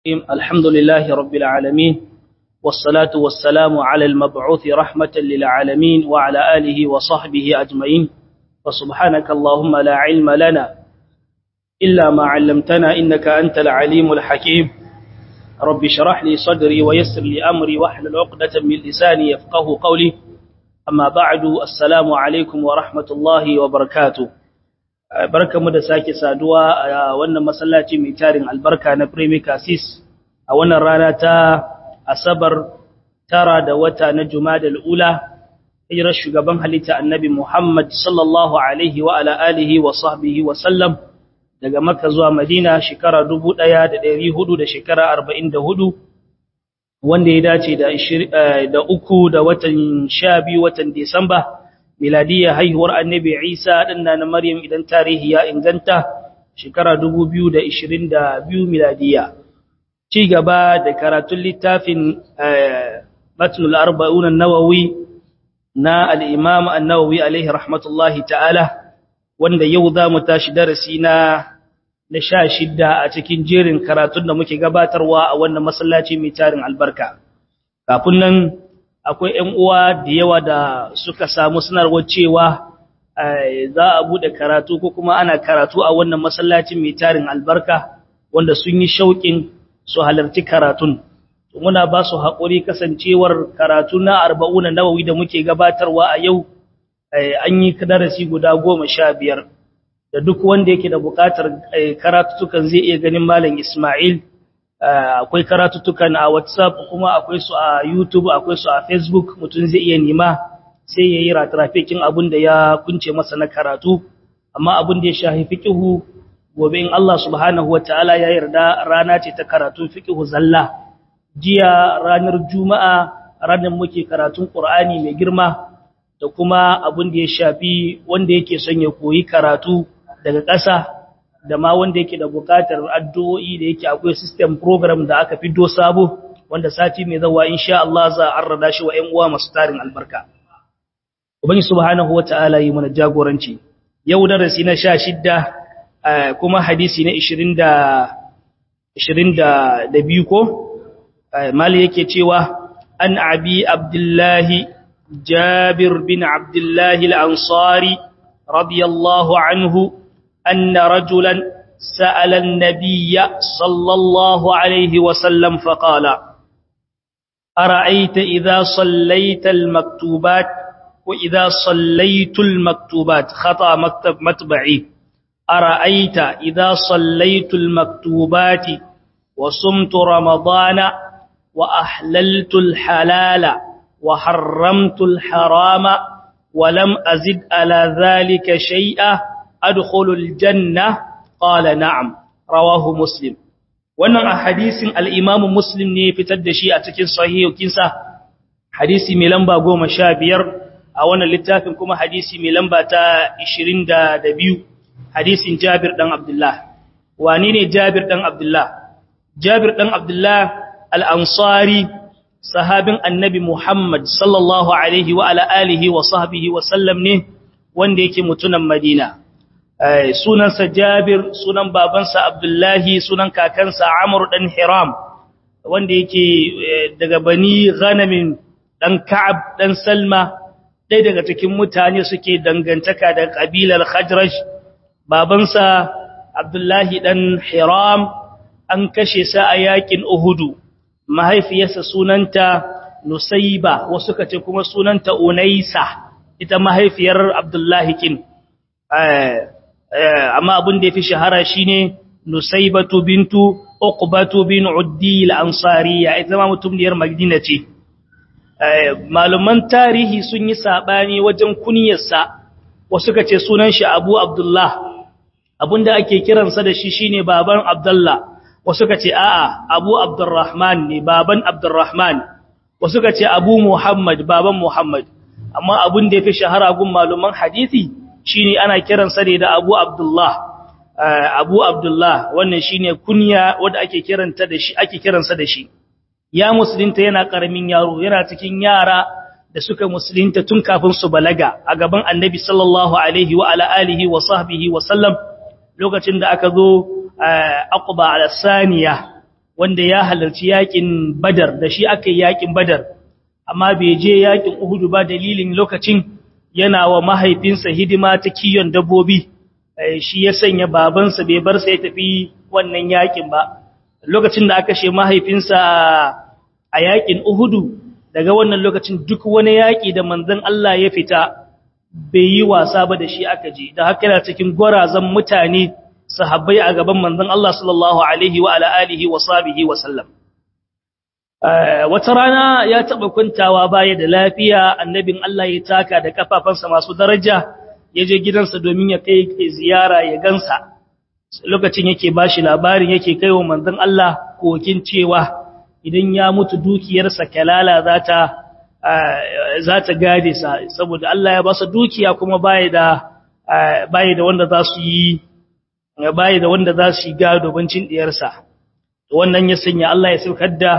الحمد لله رب العالمين والصلاة والسلام على المبعوث رحمة للعالمين وعلى آله وصحبه أجمعين فسبحانك اللهم لا علم لنا إلا ما علمتنا إنك أنت العليم الحكيم رب شرح لي صدري ويسر لي أمري واحلل عقدة من لساني يفقه قولي أما بعد السلام عليكم ورحمة الله وبركاته barkamu da sake saduwa a wannan masallaci mai tarin albarka na Premier Cassis a wannan rana ta Asabar tara da wata na Jumadal Ula hijirar shugaban halitta Annabi Muhammad sallallahu alaihi wa ala alihi wa sahbihi wa sallam daga Makka zuwa Madina shekara 1400 da shekara 44 wanda ya dace da da uku da watan 12 watan Disamba miladiyya haihuwar annabi Isa ɗan na Maryam idan tarihi ya inganta shekara 2022 miladiyya. Ci gaba da karatun littafin Matnul Arba'un Nawawi na al-Imam An-Nawawi alaihi rahmatullahi ta'ala wanda yau za mu tashi darasi na na sha shidda a cikin jerin karatun da muke gabatarwa a wannan masallaci mai tarin albarka. Kafin nan akwai ‘yan uwa da yawa da suka samu sanarwar cewa za a buɗe karatu ko kuma ana karatu a wannan masallacin mai tarin albarka wanda sun yi shauƙin su halarci karatun. Muna ba su haƙuri kasancewar karatu na arba'una nawawi da muke gabatarwa a yau an yi darasi guda goma sha biyar da duk wanda yake da buƙatar karatutukan zai iya ganin Malam Ismail. akwai karatuttukan a WhatsApp kuma akwai su a YouTube akwai su a Facebook mutum zai iya nima sai yayi ratrafikin abin da ya kunce masa na karatu amma abin da ya shafi fiqhu gobe in Allah subhanahu wataala ya yarda rana ce ta karatun fiqhu zalla jiya ranar juma'a ranar muke karatun Qur'ani mai girma da kuma abin da ya shafi wanda yake son ya koyi karatu daga ƙasa da ma wanda yake da bukatar addu'o'i da yake akwai system program da aka fiddo sabo wanda sati mai zawa insha Allah za a rada shi wa ƴan uwa masu tarin albarka ubangi subhanahu wata'ala yi mana jagoranci yau darasi na 16 kuma hadisi na 20 da 22 ko mali yake cewa an abi abdullahi jabir bin abdullahi al-ansari radiyallahu anhu أن رجلا سأل النبي صلى الله عليه وسلم فقال أرأيت إذا صليت المكتوبات وإذا صليت المكتوبات خطأ مكتب متبعي أرأيت إذا صليت المكتوبات وصمت رمضان وأحللت الحلال وحرمت الحرام ولم أزد على ذلك شيئا adkhulul janna qala na'am rawahu muslim wannan a hadisin al-imam muslim ne fitar da shi a cikin sahihinsa hadisi mai lamba 15 a wannan littafin kuma hadisi mai lamba ta 22 hadisin Jabir dan Abdullah wani ne Jabir dan Abdullah Jabir dan Abdullah al-Ansari sahabin annabi Muhammad sallallahu alaihi wa ala alihi wa sahbihi wa sallam ne wanda yake mutunan Madina sunansa Jabir sunan babansa Abdullahi sunan kakansa Amr dan Hiram wanda yake daga Bani Ghanamin dan Ka'ab dan Salma dai daga cikin mutane suke dangantaka da kabilar Khajraj babansa Abdullahi dan Hiram an kashe sa a yakin Uhud mahaifiyarsa sunanta Nusayba wasu kace kuma sunanta Unaisa ita mahaifiyar Abdullahi kin amma abin da ya fi shahara shine Nusaybatu bintu Uqbatu bin Uddi al-Ansariya ita ma mutumiyar Madina ce maluman tarihi sun yi sabani wajen kunyarsa wasu kace sunan shi Abu Abdullah abinda ake kiransa da shi shine baban Abdullah wasu kace a'a Abu Abdurrahman ne baban Abdurrahman wasu kace Abu Muhammad baban Muhammad amma abin da ya fi shahara gun maluman hadisi shine ana kiransa ne da Abu Abdullah Abu Abdullah wannan shine kunya wanda ake kiranta da shi ake kiransa da shi ya musulunta yana karamin yaro yana cikin yara da suka musulunta tun kafin su balaga a gaban Annabi sallallahu alaihi wa ala alihi wa sahbihi wa sallam lokacin da aka zo Aqba al-Saniya wanda ya halarci yakin badar da shi aka yi yakin badar amma bai je yakin uhudu ba dalilin lokacin yana wa mahaifinsa hidima ta kiyon dabbobi shi ya sanya babansa bai bar sa ya tafi wannan yakin ba lokacin da aka she mahaifinsa a yakin uhudu daga wannan lokacin duk wani yaki da manzon Allah ya fita bai yi wasa ba da shi aka je da haka yana cikin gwarazan mutane sahabbai a gaban manzon Allah sallallahu alaihi wa ala alihi wa sahbihi wa sallam wata rana ya taba kuntawa baya da lafiya annabin Allah ya taka da kafafansa masu daraja ya je gidansa domin ya kai ziyara ya gansa lokacin yake bashi labarin yake kaiwa manzon Allah kokin cewa idan ya mutu dukiyarsa kalala za ta za ta gade sa saboda Allah ya ba su dukiya kuma baya da baya da wanda za su yi baya da wanda za su yi gado bancin diyarsa wannan ya sanya Allah ya saukar da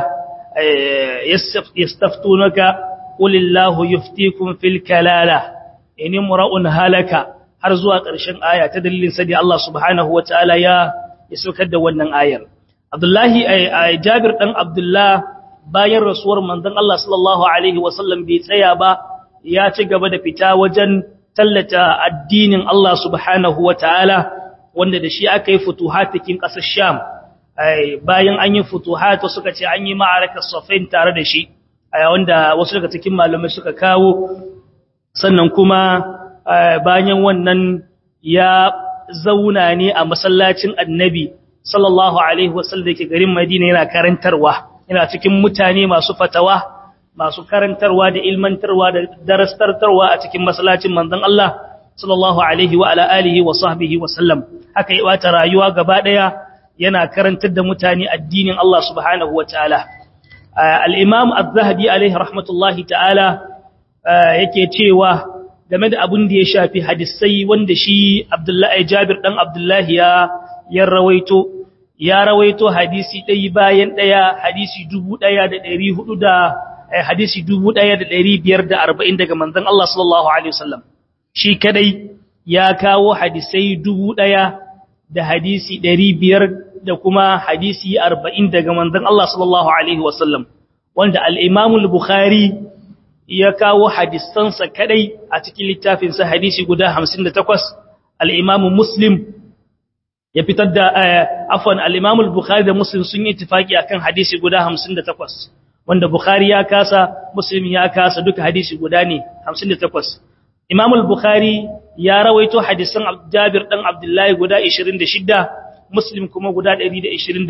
yastaftunaka qulillahu yuftikum fil kalala in imra'un halaka har zuwa ƙarshen aya ta dalilin sadi Allah subhanahu wataala ya ya saukar da wannan ayar Abdullahi Jabir dan Abdullah bayan rasuwar manzon Allah sallallahu alaihi wasallam bai tsaya ba ya ci gaba da fita wajen tallata addinin Allah subhanahu wataala wanda da shi aka yi futuhat cikin ƙasar Sham bayan an yi futuhat suka ce an yi ma'arakar Safain tare da shi wanda wasu daga cikin malamai suka kawo sannan kuma bayan wannan ya zauna ne a masallacin Annabi sallallahu alaihi wasallam da ke garin Madina yana karantarwa yana cikin mutane masu fatawa masu karantarwa da ilmantarwa da darastartarwa a cikin masallacin manzon Allah sallallahu alaihi wa ala alihi wa sahbihi wa sallam haka yi wata rayuwa gaba daya yana karantar da mutane addinin Allah subhanahu wa ta'ala al-imam az-zahabi alaihi rahmatullahi ta'ala yake cewa game da abin da ya shafi hadisai wanda shi Abdullahi Jabir dan Abdullahi ya ya rawaito ya rawaito hadisi ɗaya bayan ɗaya hadisi dubu ɗaya da ɗari hudu da hadisi dubu ɗaya da ɗari biyar da arba'in daga manzon Allah sallallahu alaihi wasallam shi kadai ya kawo hadisai dubu ɗaya da hadisi ɗari biyar da kuma hadisi arba'in daga manzon Allah sallallahu alaihi wasallam wanda al-Imam al-Bukhari ya kawo hadisansa kadai a cikin littafinsa hadisi guda 58 al-Imam Muslim ya fitar da afwan al-Imam al-Bukhari da Muslim sun yi ittifaki akan hadisi guda 58 wanda Bukhari ya kasa Muslim ya kasa duka hadisi guda ne 58 Imam al-Bukhari ya rawaito hadisan Jabir dan Abdullah guda 26 Muslim kuma guda 126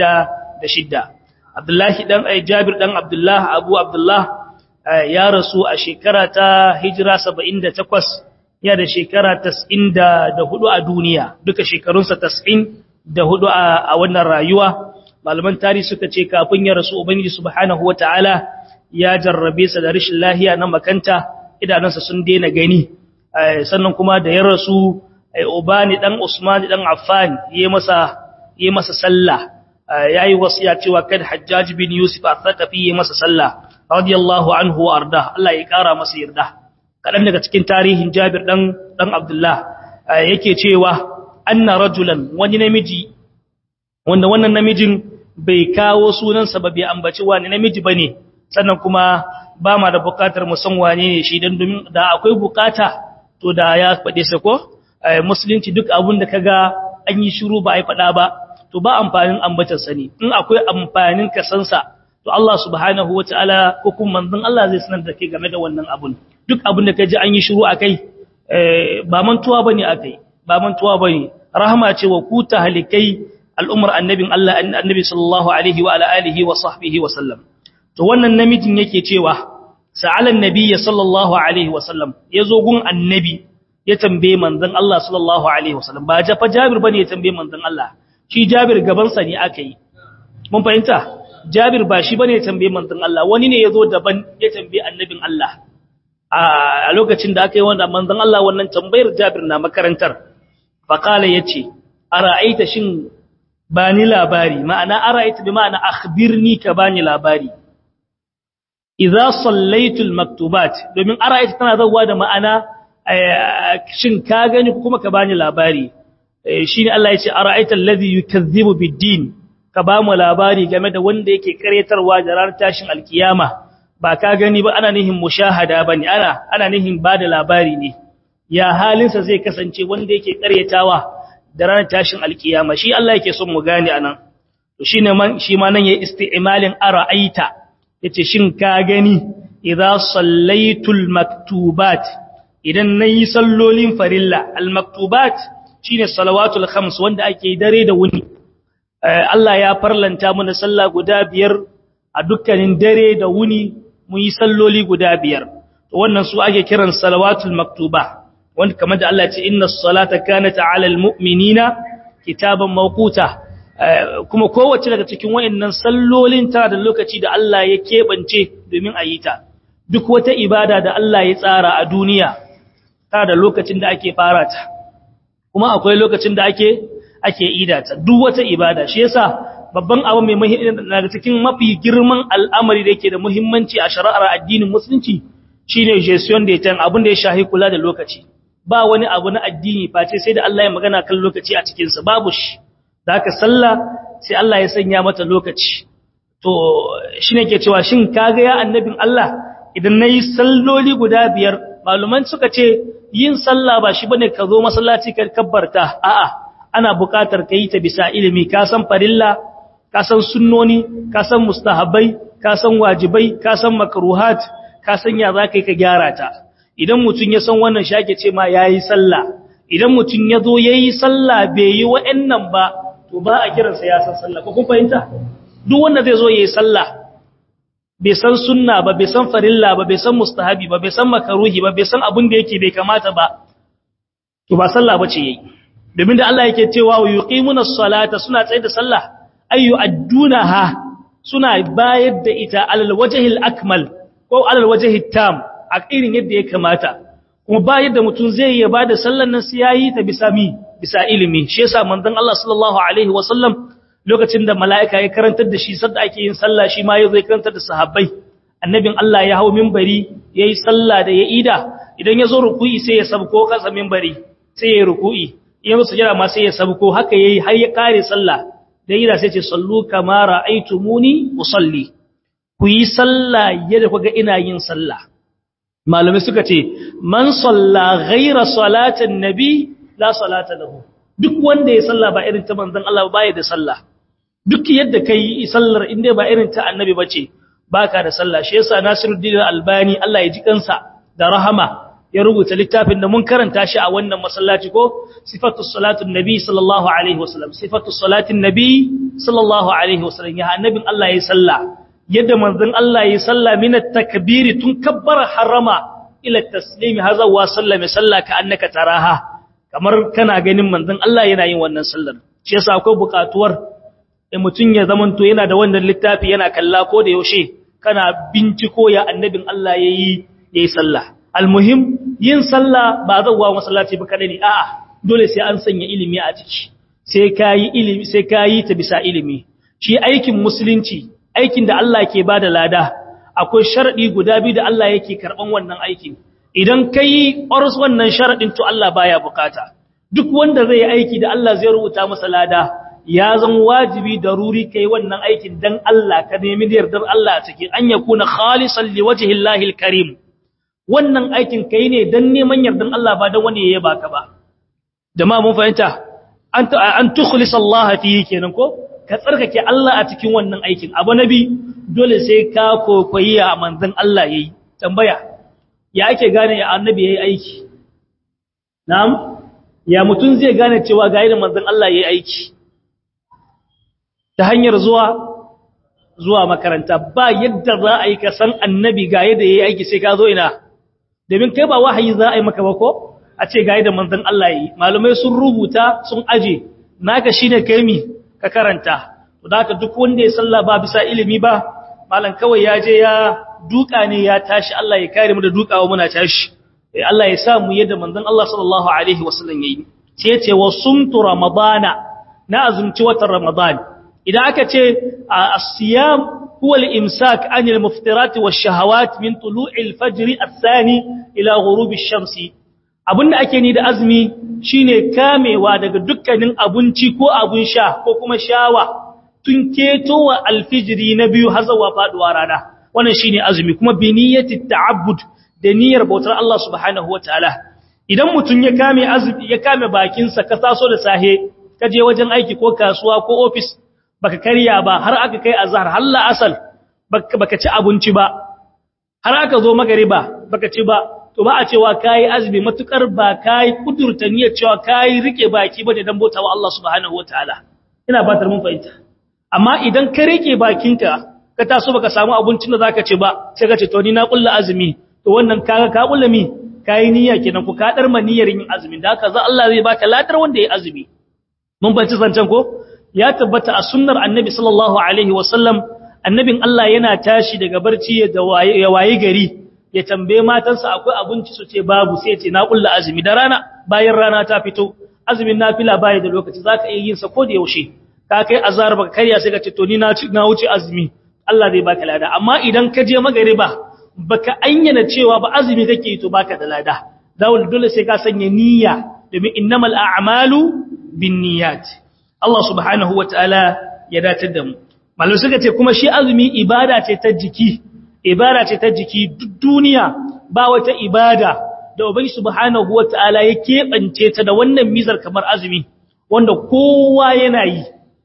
Abdullah dan Jabir dan Abdullah Abu Abdullah ya rasu a shekara ta hijira 78 ya da shekara 94 a duniya duka shekarunsa 94 a wannan rayuwa malaman tarihi suka ce kafin ya rasu ubangiji subhanahu wataala ya jarrabe sa da rashin lahiya na makanta idanunsa sun daina gani sannan kuma da ya rasu ubani dan usman dan affan yayi masa yayi masa sallah yayi wasiya cewa kad hajjaj bin yusuf al-thaqafi yayi masa sallah radiyallahu anhu wa arda Allah ya kara masa yarda kadan daga cikin tarihin Jabir dan dan Abdullah yake cewa anna rajulan wani namiji wanda wannan namijin bai kawo sunansa ba bai ambaci wani namiji bane sannan kuma ba ma da bukatar mu san wane ne shi dan domin da akwai bukata to da ya fade sa ko musulunci duk abun da kaga an yi shiru ba ai fada ba to ba amfanin ambatar sani in akwai amfanin kasansa to Allah subhanahu wataala ko kuma manzon Allah zai sanar da kai game da wannan abun duk abun da kaji an yi shiru akai ba mantuwa bane akai ba mantuwa bane rahama ce wa ku tahlikai al'umar annabin Allah annabi sallallahu alaihi wa ala alihi wa sahbihi wa sallam to wannan namijin yake cewa sa'alan nabiyyi sallallahu alaihi wa sallam yazo gun annabi ya tambaye manzon Allah sallallahu alaihi wa sallam ba jafa Jabir bane ya tambaye manzon Allah shi Jabir gaban sa ne akai mun fahimta Jabir ba shi bane ya tambaye manzon Allah wani ne yazo daban ya tambaye annabin Allah a lokacin da aka yi wanda manzon Allah wannan tambayar Jabir na makarantar faqala yace ara'aita shin bani labari ma'ana ara'aita bi ma'ana akhbirni ka bani labari idza sallaitul maktubat domin ara'aita tana zawa da ma'ana shin ka gani kuma ka bani labari shine Allah yace ara'aita alladhi yukazzibu bid-din ka ba mu labari game da wanda yake karyatarwa da ranar tashin alkiyama ba ka gani ba ana nihin mushahada bane ana ana nihin bada labari ne ya halinsa zai kasance wanda yake karyatawa da ranar tashin alkiyama shi Allah yake son mu gane anan to shine man shi ma nan yayi isti'malin ara'aita yace shin ka gani idza sallaitul maktubat idan nayi sallolin farilla al maktubat shine salawatul khams wanda ake dare da wuni Allah ya farlanta mana sallah guda biyar a dukkanin dare da wuni mun yi salloli guda biyar to wannan su ake kiran salawatul maktuba wanda kamar da Allah ya ce inna salata kanat ala almu'minina kitaban mawquta kuma kowace daga cikin wayannan sallolin tana da lokaci da Allah ya kebance domin a yi ta duk wata ibada da Allah ya tsara a duniya tana da lokacin da ake fara ta kuma akwai lokacin da ake ake idata duk wata ibada shi yasa babban abu mai muhimmanci daga cikin mafi girman al'amari da yake da muhimmanci a shari'ar addinin musulunci shine gestion da yake abin da ya shahi kula da lokaci ba wani abu na addini face sai da Allah ya magana kan lokaci a cikin sa babu shi da haka sallah sai Allah ya sanya mata lokaci to shine ke cewa shin kaga ya annabin Allah idan nayi salloli guda biyar maluman suka ce yin sallah ba shi bane ka zo masallaci ka kabbarta a'a ana buƙatar ka yi ta bisa ilimi ka san farilla ka san sunnoni ka san mustahabbai ka san wajibai ka san makruhat ka san ya za ka yi ka gyara ta idan mutum ya san wannan shake ce ma yayi sallah idan mutum ya zo yayi sallah bai yi wa'annan ba to ba a kiransa ya san sallah ko kun fahimta duk wanda zai zo yayi sallah bai san sunna ba bai san farilla ba bai san mustahabi ba bai san makaruhi ba bai san abin da yake bai kamata ba to ba sallah bace yayi domin da Allah yake cewa wa yuqimuna salata suna tsaye da sallah ayu addunaha suna bayar da ita alal wajhil akmal ko alal wajhit tam a irin yadda ya kamata kuma ba yadda mutum zai yi ba da sallar nan sai yayi ta bisa mi bisa ilimi shi yasa manzon Allah sallallahu alaihi wasallam lokacin da mala'ika ya karantar da shi sadda ake yin sallah shi ma yazo ya karantar da sahabbai annabin Allah ya hawo minbari yayi sallah da ya ida idan ya zo ruku'i sai ya sabko kasa minbari sai ya ruku'i in musu jira ma sai ya sabko haka yayi har ya kare sallah da yira sai ce sallu kama ra'aytumuni usalli ku yi sallah yadda kuga ina yin sallah malamai suka ce man salla ghaira salatin nabi la salata lahu duk wanda ya salla ba irin ta manzon Allah ba ya da sallah duk yadda kai sallar inda ba irin ta annabi bace baka da sallah shi yasa Nasiruddin Albani Allah ya ji kansa da rahama ya rubuta littafin da mun karanta shi a wannan masallaci ko sifatus salatun nabi sallallahu alaihi wasallam sifatus salatin nabi sallallahu alaihi wasallam ya annabin Allah ya salla yadda manzon Allah ya salla min at-takbir tun kabbara harama ila at-taslim haza wa sallama salla ka annaka taraha kamar kana ganin manzon Allah yana yin wannan sallar shi yasa akwai buƙatuwar in mutun ya zamanto yana da wannan littafi yana kalla ko da yaushe kana binciko ya annabin Allah yayi yayi sallah almuhim yin sallah ba zawwa masallaci ba kada ne a'a dole sai an sanya ilimi a ciki sai kayi ilimi sai kayi ta bisa ilimi shi aikin musulunci aikin da Allah ke bada lada akwai sharadi guda biyu da Allah yake karban wannan aikin idan kai ƙoras wannan sharadin to Allah baya bukata duk wanda zai yi aiki da Allah zai rubuta masa lada ya zan wajibi daruri kai wannan aikin dan Allah ka nemi yardar Allah a cikin an yakuna khalisan liwajhi Allahil karim wannan aikin kai ne dan neman yardan Allah ba dan wani yayi baka ba jama'a mun fahimta an an tukhlis Allah fihi kenan ko ka tsarkake Allah a cikin wannan aikin abu nabi dole sai ka kokoyi a manzon Allah yayi tambaya ya ake gane ya annabi yayi aiki na'am ya mutun zai gane cewa ga irin manzon Allah yayi aiki ta hanyar zuwa zuwa makaranta ba yadda za a yi ka san annabi ga yadda yayi aiki sai ka zo ina domin kai ba wahayi za a yi maka ba ko a ce ga yadda manzon Allah yi malumai sun rubuta sun aje naka shine kai mi ka karanta to da haka duk wanda ya salla ba bisa ilimi ba malam kawai ya je ya duka ne ya tashi Allah ya kare mu da dukawa muna tashi eh Allah ya sa mu yadda manzon Allah sallallahu alaihi wasallam yayi sai ya ce wa sumtu ramadana na azumci watan ramadan idan aka ce as-siyam huwa al-imsak an al-muftirat wash-shahawat min tulu'i al-fajr ath-thani ila ghurubi ash-shamsi abinda ake ni da azumi shine kamewa daga dukkanin abinci ko abun sha ko kuma shawa tun ketowa alfijiri na biyu har zuwa faduwa rana wannan shine azumi kuma bi niyyati ta'abbud da niyyar bautar Allah subhanahu wataala idan mutun ya kame azumi ya kame bakin sa ka taso da sahe ka je wajen aiki ko kasuwa ko office baka karya ba har aka kai azhar har la asal baka baka ci abinci ba har aka zo magariba baka ci ba to ba a cewa kai azumi matukar ba kai kudurta niyyar cewa kai rike baki ba da dan bautawa Allah subhanahu wataala ina fatar mun fahimta amma idan ka rike bakinka ka taso baka samu abincin da zaka ci ba sai ka ce to ni na kulla azumi to wannan kaga ka kulla mi kai niyya kenan ku ka dar niyyar yin azumi da haka za Allah zai baka ladar wanda ya azumi mun banci zancan ko ya tabbata a sunnar annabi sallallahu alaihi wasallam annabin Allah yana tashi daga barci ya waye gari ya tambaye matansa akwai abinci su ce babu sai ya ce na kulla azumi da rana bayan rana ta fito azumin nafila baya da lokaci zaka iya yin sa ko da yaushe ka kai azhar baka karya sai ka ce to ni na na wuce azumi Allah zai baka lada amma idan ka je magariba baka ayyana cewa ba azumi kake to baka da lada dawul dole sai ka sanya niyya domin innamal a'malu binniyat Allah subhanahu wataala ya datar da mu malum suka ce kuma shi azumi ibada ce ta jiki ibada ce ta jiki duk duniya ba wata ibada da ubangi subhanahu wataala ya kebance ta da wannan mizar kamar azumi wanda kowa yana yi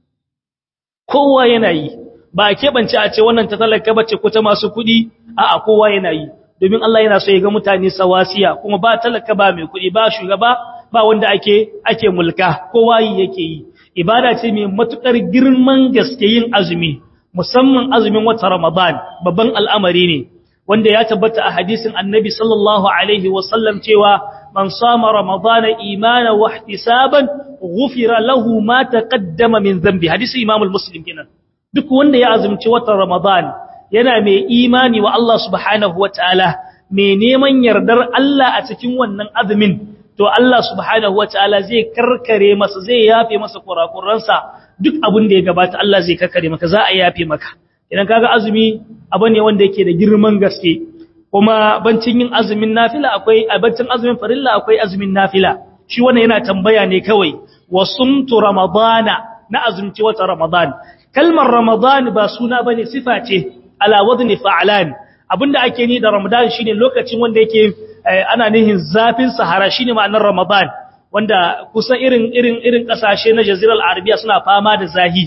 kowa yana yi ba a keɓance a ce wannan ta talaka bace ko ta masu kuɗi a'a kowa yana yi domin Allah yana so ya ga mutane sawasiya kuma ba talaka ba mai kuɗi ba shugaba ba wanda ake ake mulka kowa yi yake yi ibada ce mai matukar girman gaske yin azumi musamman azumin wata Ramadan babban al'amari ne wanda ya tabbata a hadisin Annabi sallallahu alaihi wasallam cewa man sama Ramadan imana wa ihtisaban ghufira lahu ma taqaddama min dhanbi hadisi Imam al-Muslim kenan duk wanda ya azumci watan Ramadan yana mai imani wa Allah subhanahu wataala mai neman yardar Allah a cikin wannan azumin to Allah subhanahu wataala zai karkare masa zai yafe masa kurakuransa duk abin da ya gabata Allah zai karkare maka za a yafe maka idan kaga azumi abu ne wanda yake da girman gaske kuma bancin yin azumin nafila akwai bancin azumin farilla akwai azumin nafila shi wannan yana tambaya ne kawai wasumtu ramadana na azumci wata ramadan kalmar ramadan ba suna bane sifa ce ala wadni fa'lan abinda ake ni da ramadan shine lokacin wanda yake ana nihin zafin sahara shine ma'anar ramadan wanda kusan irin irin irin kasashe na jaziral arabiya suna fama da zahi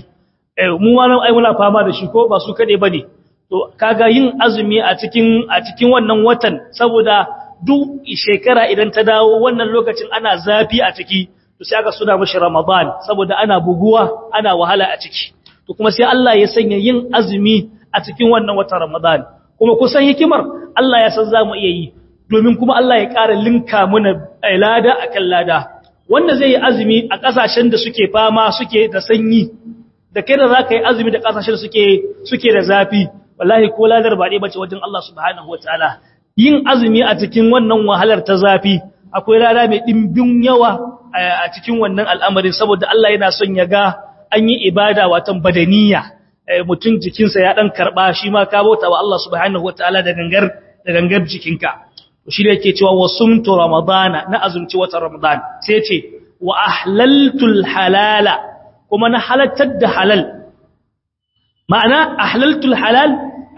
mu ma ai muna fama da shi ko ba su kade bane to kaga yin azumi a cikin a cikin wannan watan saboda duk shekara idan ta dawo wannan lokacin ana zafi a ciki to sai aka suna mashi ramadan saboda ana buguwa ana wahala a ciki to kuma sai Allah ya sanya yin azumi a cikin wannan watan ramadan kuma kusan hikimar Allah ya san zamu iya yi domin kuma Allah ya ƙara linka mana lada akan lada wanda zai yi azumi a ƙasashen da suke fama suke da sanyi da kai da za ka yi azumi da ƙasashen suke suke da zafi wallahi ko ladar ba ɗaya bace wajen Allah subhanahu wataala yin azumi a cikin wannan wahalar ta zafi akwai lada mai ɗimbin yawa a cikin wannan al'amarin saboda Allah yana son ya ga an yi ibada watan badaniya mutum jikinsa ya ɗan karɓa shi ma ka bauta wa Allah subhanahu wataala da gangar da gangar jikinka shi da yake cewa wasumtu ramadana na azumci watan ramadan sai ce wa ahlaltul halala kuma na halattar da halal ma'ana ahlaltul halal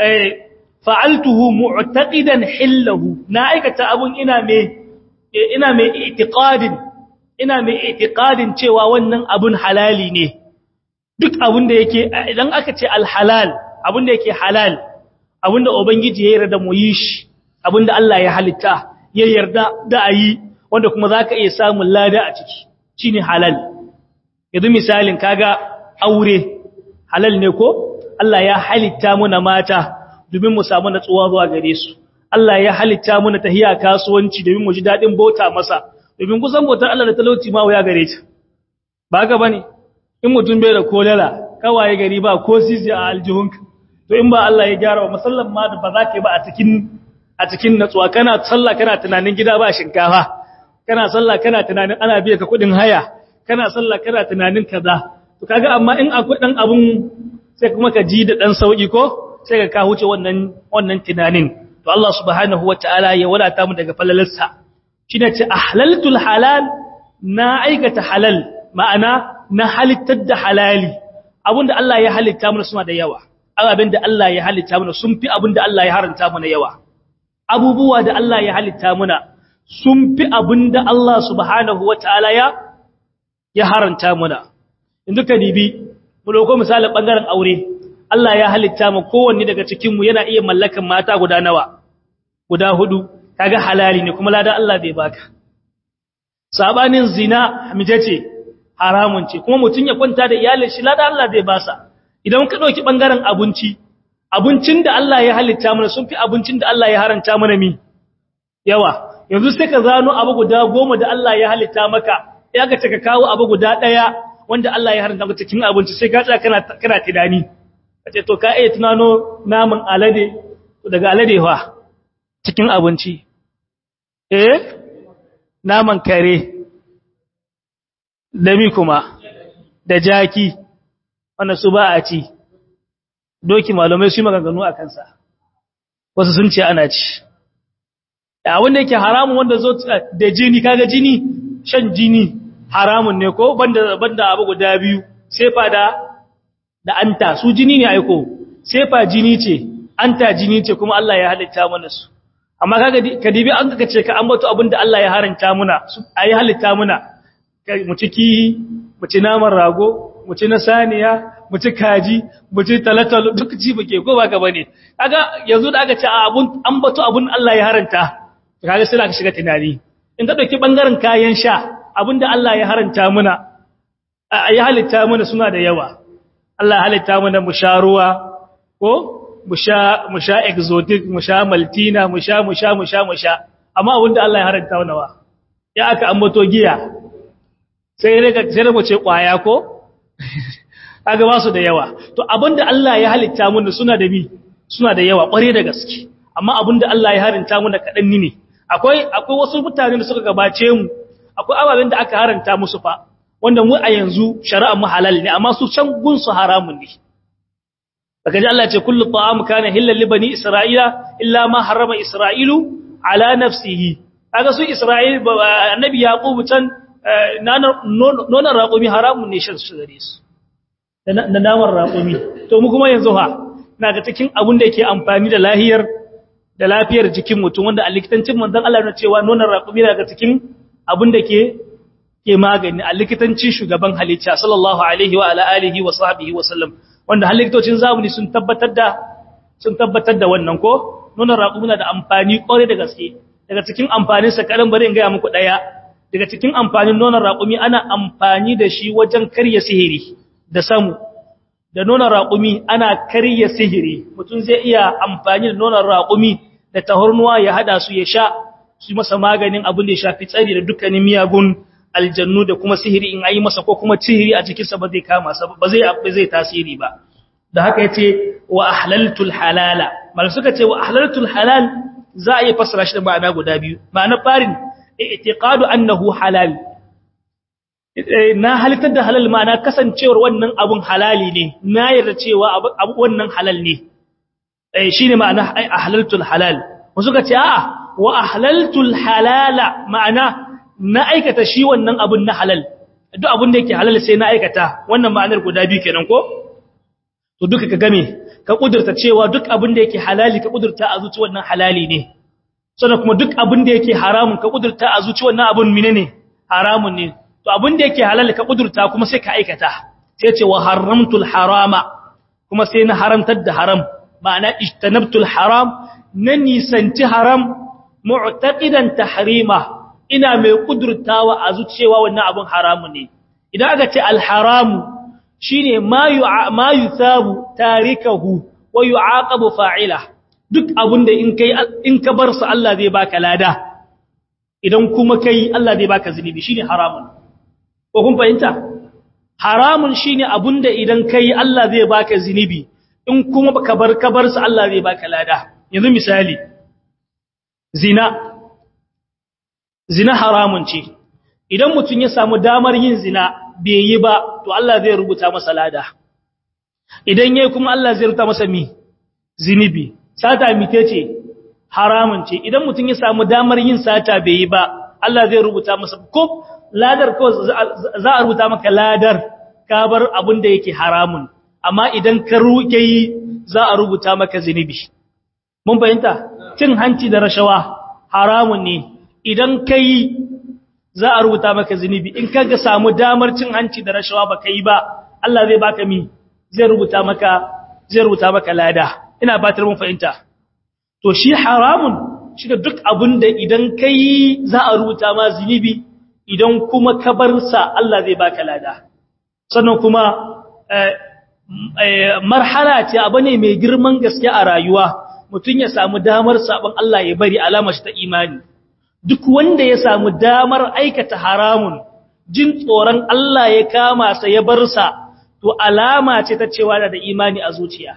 fa'altuhu mu'taqidan hillahu na aikata abun ina mai ina mai i'tiqadin ina mai i'tiqadin cewa wannan abun halali ne duk abun da yake idan aka ce alhalal abun da yake halal abun da ubangiji ya yarda mu yi shi abinda Allah ya halitta ya yarda da a yi wanda kuma za ka iya samun lada a ciki shi ne halal yanzu misalin kaga aure halal ne ko Allah ya halitta muna mata domin mu samu natsuwa zuwa gare su Allah ya halitta muna tahiya kasuwanci domin mu ji daɗin bauta masa domin kusan bautar Allah da talauci ma wuya gare ta ba haka bane in mutum bai da kolala kawaye gari ba ko sisi a aljihunka to in ba Allah ya gyara wa musallan ma da ba za ka yi ba a cikin a cikin natsuwa kana sallah kana tunanin gida ba shinkafa kana sallah kana tunanin ana biya ka kudin haya kana sallah kana tunanin kaza to kaga amma in akwai dan abun sai kuma ka ji da dan sauki ko sai ka ka huce wannan wannan tunanin to Allah subhanahu wataala ya wadata mu daga falalarsa shine ce ahlaltul halal na aikata halal ma'ana na halittar da halali abinda Allah ya halitta mana suna da yawa abin da Allah ya halitta mana sun fi abin da Allah ya haranta mana yawa abubuwa da Allah ya halitta mana sun fi abin da Allah subhanahu wataala ya ya haranta mana in duka dibi mu dauko misalin bangaren aure Allah ya halitta mu kowanne daga cikin mu yana iya mallakan mata guda nawa guda hudu kaga halali ne kuma ladan Allah bai baka sabanin zina mije ce haramun ce kuma mutun ya kwanta da iyalin shi ladan Allah zai basa idan ka dauki bangaren abinci abincin da Allah ya halitta mana sun fi abincin da Allah ya haranta mana mi yawa yanzu sai ka zano abu guda goma da Allah ya halitta maka ya ga ka kawo abu guda daya wanda Allah ya haranta maka cikin abinci sai ka tsaya kana kana tidani kace to ka iya tunano naman alade daga alade fa cikin abinci eh naman kare da mi kuma da jaki wannan su ba a ci doki malamai su yi maganganu a kansa wasu sun ce ana ci a wanda yake haramun wanda zo da jini kaga jini shan jini haramun ne ko banda banda abu guda biyu sefa da da anta su jini ne aiko sefa jini ce anta jini ce kuma Allah ya halitta mana su amma kaga kadibi an kaga ce ka ambato abinda Allah ya haranta muna ayi halitta muna mu ciki mu ci naman rago mu ci na saniya mu ci kaji mu ci talatalo duk ci buke ko baka bane kaga yanzu da aka ce abun ambato abun Allah ya haranta kaga sai ka shiga tunani in ka dauki bangaren kayan sha abinda Allah ya haranta muna ya halitta muna suna da yawa Allah ya halitta muna mu sha ruwa ko mu sha mu sha exotic mu sha maltina mu sha mu sha mu sha mu sha amma abinda Allah ya haranta muna wa ya aka ambato giya sai ne sai mu ce kwaya ko kaga ba su da yawa to abinda Allah ya halitta muna suna da bi suna da yawa kware da gaske amma abinda Allah ya haranta muna kadan ne akwai akwai wasu mutane da suka gabace mu akwai ababen da aka haranta musu fa wanda mu a yanzu shari'a mu halal ne amma su can gun su haramun ne daga ji Allah ya ce kullu ta'am kana hillal li bani isra'ila illa ma harrama isra'ilu ala nafsihi kaga su isra'il annabi yaqub can nonon raƙumi haramun ne shan su gare su da naman raƙumi to mu kuma yanzu ha na ga cikin abin da yake amfani da lahiyar da lafiyar jikin mutum wanda a likitancin manzon Allah ya cewa nonon raƙumi daga cikin abin da ke ke magani a likitancin shugaban halitta sallallahu alaihi wa ala alihi wa sahbihi wa sallam wanda halittocin zamani sun tabbatar da sun tabbatar da wannan ko nonon raƙumi na da amfani ƙwarai da gaske daga cikin amfanin sa karan bari in ga muku daya daga cikin amfanin nonon raƙumi ana amfani da shi wajen karya sihiri da samu da nonon raƙumi ana karya sihiri mutum zai iya amfani da nonon raƙumi da tahornuwa ya hada su ya sha su masa maganin abin da ya shafi tsari da dukkanin miyagun aljannu da kuma sihiri in ayi masa ko kuma sihiri a jikinsa ba zai kama sa ba zai ba zai tasiri ba da haka yace wa ahlaltul halala mal suka ce wa ahlaltul halal za a yi fasara shi da ma'ana guda biyu ma'ana farin i'tiqadu annahu halal na halittar da halal ma'ana kasancewar wannan abun halali ne na yarda cewa abu wannan halal ne eh shine ma'ana ahlaltul halal wasu ka ce a'a wa ahlaltul halala ma'ana na aikata shi wannan abun na halal duk abun da yake halal sai na aikata wannan ma'anar guda biyu kenan ko to duka ka game ka kudurta cewa duk abun da yake halali ka kudurta a zuci wannan halali ne sannan kuma duk abun da yake haramun ka kudurta a zuci wannan abun menene haramun ne to abun da yake halal ka kudurta kuma sai ka aikata sai ce wa haramtul harama kuma sai na haramtar da haram ma'ana ijtanabtul haram na nisanci haram mu'taqidan tahrima ina mai kudurtawa a zuciyewa wannan abun haramu ne idan aka ce alharamu shine ma ma yusabu tarikahu wa yu'aqabu fa'ila duk abunda in kai in ka bar su Allah zai baka lada idan kuma kai Allah zai baka zunubi shine haramun ko kun fahimta haramun shine abunda idan kai Allah zai baka zunubi in kuma ka bar ka bar su Allah zai baka lada yanzu misali zina zina haramun ce idan mutum ya samu damar yin zina bai yi ba to Allah zai rubuta masa lada idan yayi kuma Allah zai rubuta masa mi zinibi sata mite ce haramun ce idan mutum ya samu damar yin sata bai yi ba Allah zai rubuta masa ko ladar ko za a rubuta maka ladar ka bar abin da yake haramun amma idan ka ruke yi za a rubuta maka zinubi mun fahimta cin hanci da rashawa haramun ne idan ka yi za a rubuta maka zinubi in ka ga samu damar cin hanci da rashawa ba ka yi ba Allah zai baka mi zai rubuta maka zai rubuta maka lada ina batar mun fahimta to shi haramun shi da duk abin da idan ka yi za a rubuta ma zinubi idan kuma ka bar sa Allah zai baka lada sannan kuma marhala ce abu ne mai girman gaske a rayuwa mutum ya samu damar sabon Allah ya bari alamar ta imani duk wanda ya samu damar aikata haramun jin tsoron Allah ya kama sa ya bar sa to alama ce ta cewa da imani a zuciya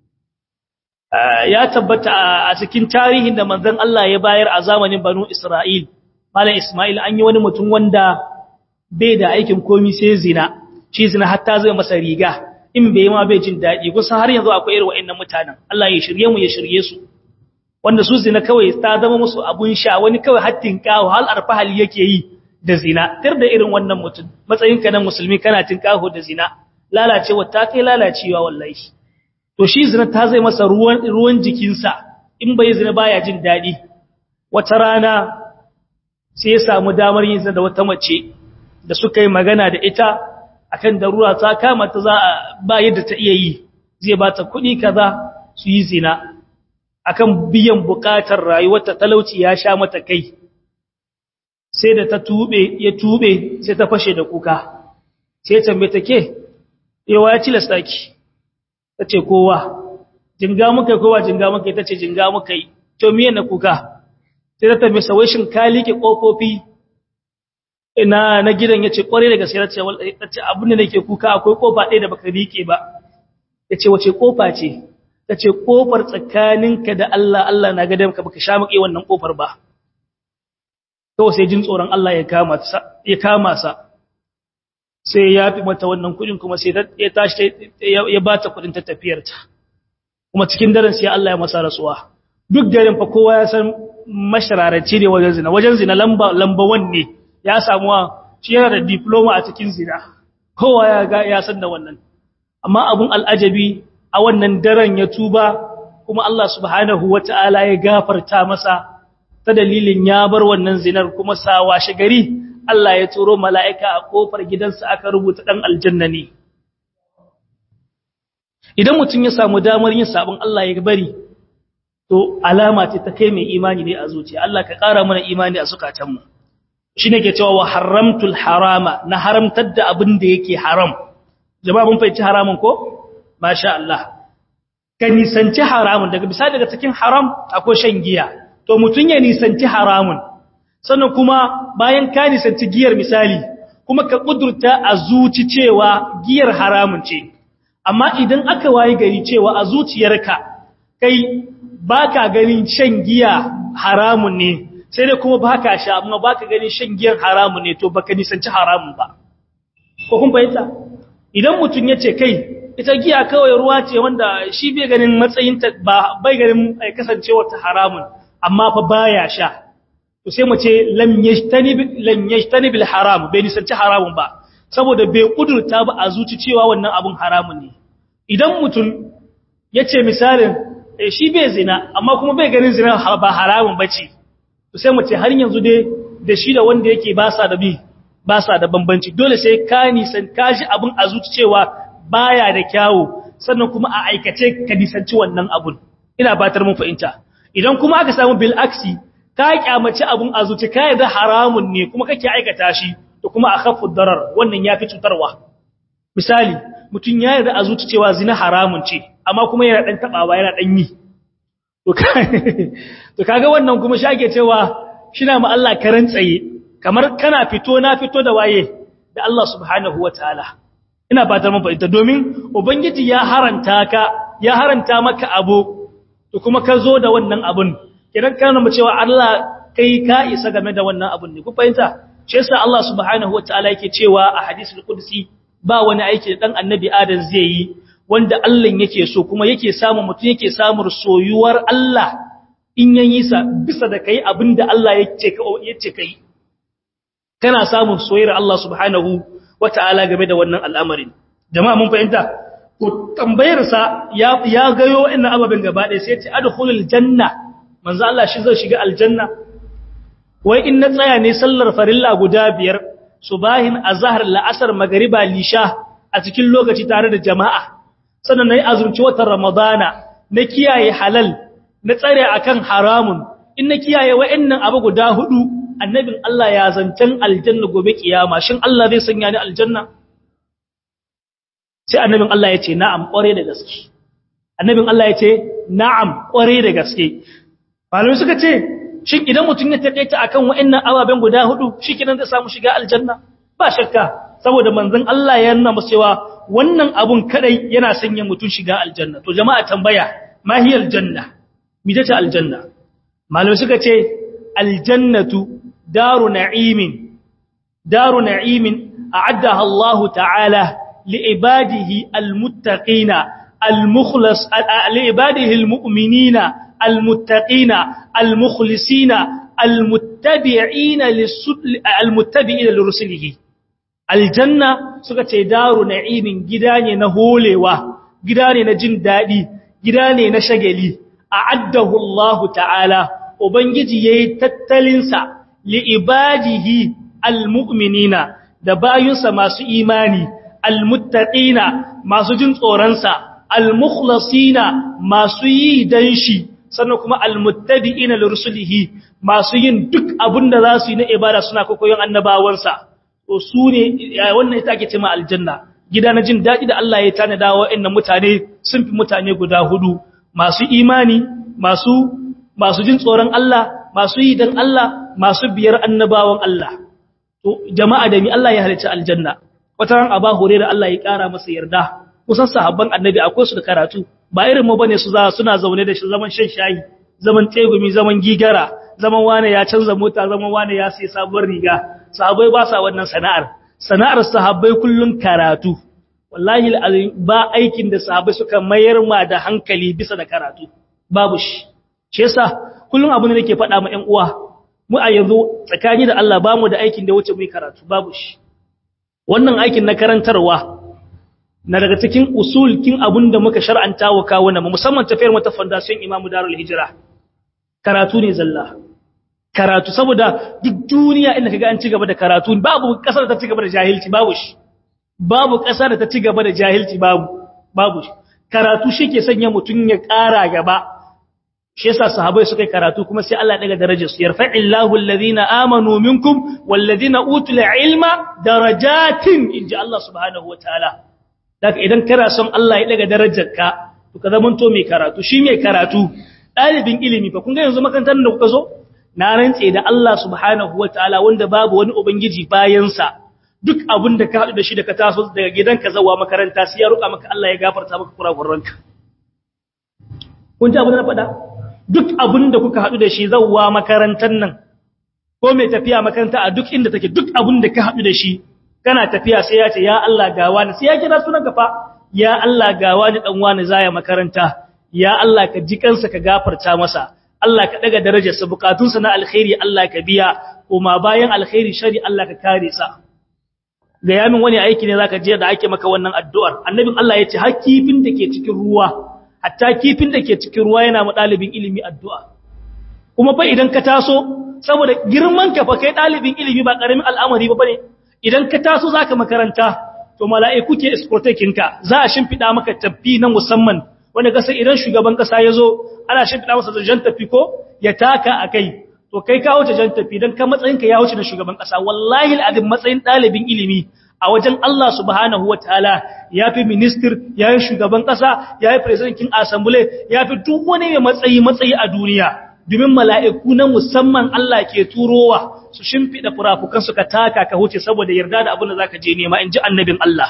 ya tabbata a cikin tarihin da manzon Allah ya bayar a zamanin Banu Isra'il Malam Ismail an yi wani mutum wanda bai da aikin komi sai zina shi zina hatta zai masa riga in bai ma bai jin daɗi kusan har yanzu akwai irin wa'annan mutanen Allah ya shirye mu ya shirye su wanda su zina kawai ta zama musu abun sha wani kawai hattin kawo hal arfahali yake yi da zina tar da irin wannan mutum matsayin ka na musulmi kana tinkaho da zina lalacewa ta kai lalacewa wallahi to shi zina ta zai masa ruwan ruwan jikinsa in bai zina baya jin daɗi wata rana sai ya samu damar yin zina da wata mace da suka yi magana da ita akan darura ta kama ta za a ba yadda ta iya yi zai ba ta kuɗi kaza su yi zina akan biyan bukatar rayuwarta talauci ya sha mata kai sai da ta tube ya tube sai ta fashe da kuka sai tambaye ta ke yawa ya cilasta ki ta ce kowa jinga muka kowa jinga muka ta ce jinga muka yi to miye na kuka sai ta tambaye sa wai shin ka liƙe ƙofofi ina na gidan ya ce ƙwarai da gaske ta ce abin da nake kuka akwai ƙofa ɗaya da baka riƙe ba ya ce wace ƙofa ce ta ce ƙofar tsakaninka da Allah Allah na gadon ka baka sha maƙe wannan ƙofar ba kawai sai jin tsoron Allah ya kama sa sai ya fi mata wannan kuɗin kuma sai ya tashi ya ba ta kuɗin ta tafiyarta kuma cikin daren sai Allah ya masa rasuwa duk garin fa kowa ya san mashararaci ne wajen zina wajen zina lamba lamba wanne ya samu shi yana da diploma a cikin zina kowa ya ga ya san da wannan amma abun al'ajabi a wannan daren ya tuba kuma Allah subhanahu wata'ala ya gafarta masa ta dalilin ya bar wannan zinar kuma sa washe gari Allah ya turo mala'ika a kofar gidansa aka rubuta dan aljanna ne idan mutum ya samu damar yin sabon Allah ya bari to alama ce ta kai mai imani ne a zuciya Allah ka ƙara mana imani a zukatanmu shi ne ke cewa wa haramtul harama na haramtar da abin da yake haram jama'a mun fahimci haramun ko masha Allah ka nisanci haramun daga bisa daga cikin haram akwai shan giya to mutun ya nisanci haramun sannan kuma bayan ka nisanci giyar misali kuma ka kudurta a zuci cewa giyar haramun ce amma idan aka wayi gari cewa a zuciyarka kai baka ganin shan giya haramun ne sai dai kuma baka sha amma baka ganin shan giyan haramun ne to baka nisanci haramun ba ko kun fahimta idan mutum yace kai ita giya kawai ruwa ce wanda shi bai ganin matsayin ta ba bai ganin kasancewar ta haramun amma fa baya sha to sai mu ce lam yajtanib lam yajtanib al haram bai nisanci haramun ba saboda bai kudurta ba a zuci cewa wannan abun haramun ne idan mutum yace misalin shi bai zina amma kuma bai ganin zina ba haramun bace to sai mu ce har yanzu dai da shi da wanda yake ba sa da bi ba sa da bambanci dole sai ka nisan kashi abin a zuci cewa baya da kyawu sannan kuma a aikace ka nisanci wannan abun ina batar mun fahimta idan kuma aka samu bil aksi ka kyamaci abun a zuci ka yarda haramun ne kuma kake aikata shi to kuma akhaffu darar wannan yafi cutarwa misali mutun ya yarda a zuci cewa zina haramun ce amma kuma yana dan tabawa yana dan yi to kaga wannan kuma shi ake cewa shina ma Allah karan tsaye kamar kana fito na fito da waye da Allah subhanahu wataala ina fatar mun fahimta domin ubangiji ya haranta ka ya haranta maka abu to kuma ka zo da wannan abun kidan kana mu cewa Allah kai ka isa game da wannan abun ne ku fahimta shi yasa Allah subhanahu wataala yake cewa a hadisul qudsi ba wani aiki da dan annabi Adam zai yi wanda Allah yake so kuma yake samu mutum yake samun soyuwar Allah in yayi sa bisa da kai abinda Allah yake ka yace kai kana samun soyayyar Allah subhanahu wata'ala game da wannan al'amarin jama'a mun fahimta ko tambayar sa ya ya gayo inna ababen gaba ɗaya sai ya ce adkhulul janna manzo Allah shi zai shiga aljanna wai in na tsaya ne sallar farilla guda biyar subahin azhar la'asar magriba lisha a cikin lokaci tare da jama'a sannan nayi azumci watan ramadana na kiyaye halal na tsare akan haramun in na kiyaye wa'annan abu guda hudu annabin Allah ya zancen aljanna gobe kiyama shin Allah zai sanya ni aljanna sai annabin Allah ya ce na'am kware da gaske annabin Allah ya ce na'am kware da gaske malamai suka ce shin idan mutum ya taƙaita akan wa'annan ababen guda hudu shikenan zai samu shiga aljanna ba shakka saboda manzon Allah ya nuna masa cewa wannan abun kadai yana sanya mutum shiga aljanna to jama'a tambaya ma hiya aljanna mi ta aljanna malamai suka ce aljannatu daru na'imin daru na'imin a'addaha Allah ta'ala li'ibadihi almuttaqina almukhlas li'ibadihi almu'minina المتقين المخلصين المتبعين المتبعين لرسله الجنة suka ce daru na'imin gida ne na holewa gida ne na jin dadi gida ne na shagali a'addahu Allah ta'ala ubangiji yayi tattalin sa li ibadihi almu'minina da bayunsa masu imani almuttaqina masu jin tsoron sa almukhlasina masu yi dan shi sannan kuma almuttabi'ina lirusulihi masu yin duk abin da za su yi na ibada suna kokoyon annabawansa to su ne wannan ita ake cewa aljanna gida na jin daɗi da Allah ya tanada wa wa'annan mutane sun fi mutane guda hudu masu imani masu masu jin tsoron Allah masu yi dan Allah masu biyar annabawan Allah to jama'a da mi Allah ya halicci aljanna wata ran aba hore da Allah ya kara masa yarda kusan sahabban annabi akwai su da karatu ba irin mu bane su za suna zaune da shi zaman shan shayi zaman tegumi zaman gigara zaman wane ya canza mota zaman wane ya sai sabuwar riga sahabbai ba sa wannan sana'ar sana'ar sahabbai kullun karatu wallahi ba aikin da sahabbai suka mayar ma da hankali bisa da karatu babu shi shi yasa kullun abu ne nake faɗa ma ƴan uwa mu a yanzu tsakani da Allah bamu da aikin da wuce mu karatu babu shi wannan aikin na karantarwa na daga cikin usulkin abun da muka shar'anta wa kawuna musamman tafiyar mata fondation imamu darul hijira karatu ne zalla karatu saboda duk duniya inda kaga an ci gaba da karatu babu kasar da ta ci gaba da jahilci babu shi babu kasar da ta ci gaba da jahilci babu babu shi karatu shi ke sanya mutum ya ƙara gaba shi yasa sahabbai suka yi karatu kuma sai Allah daga darajar su yarfa'illahu alladhina amanu minkum walladhina utul ilma darajatin inji Allah subhanahu wataala daga idan kana son Allah ya daga darajarka to ka zamanto mai karatu shi mai karatu dalibin ilimi fa kun ga yanzu makarantar da kuka zo na rantse da Allah subhanahu wataala wanda babu wani ubangiji bayan sa duk abin da ka haɗu da shi da ka taso daga gidanka zawa makaranta sai ya roƙa maka Allah ya gafarta maka kurakuranka kun ji abin da na faɗa duk abin da kuka haɗu da shi zawa makarantar nan ko mai tafiya makaranta a duk inda take duk abin da ka haɗu da shi kana tafiya sai ya ce ya Allah ga wani sai ya kira sunan fa ya Allah ga wani dan wani zaya makaranta ya Allah ka ji kansa ka gafarta masa Allah ka daga darajarsa bukatunsa na alkhairi Allah ka biya kuma bayan alkhairi shari Allah ka kare sa ga yamin wani aiki ne zaka je da ake maka wannan addu'ar annabin Allah ya ce har kifin da ke cikin ruwa hatta kifin da ke cikin ruwa yana ma dalibin ilimi addu'a kuma fa idan ka taso saboda girman ka fa kai dalibin ilimi ba karamin al'amari ba bane idan ka taso zaka makaranta to mala'iku ke escortaking ka za a shimfida maka tafi na musamman wanda kasa idan shugaban kasa yazo ana shimfida masa jan tafi ko ya taka akai to kai ka wuce jan tafi dan ka matsayin ka ya wuce na shugaban kasa wallahi al'adin matsayin dalibin ilimi a wajen Allah subhanahu wataala yafi minister yayi shugaban kasa yayi president king assembly yafi duk wani mai matsayi matsayi a duniya domin mala'iku na musamman Allah ke turowa su shimfiɗa furafukansu ka taka ka huce saboda yarda da abin da za ka je nema in ji annabin Allah.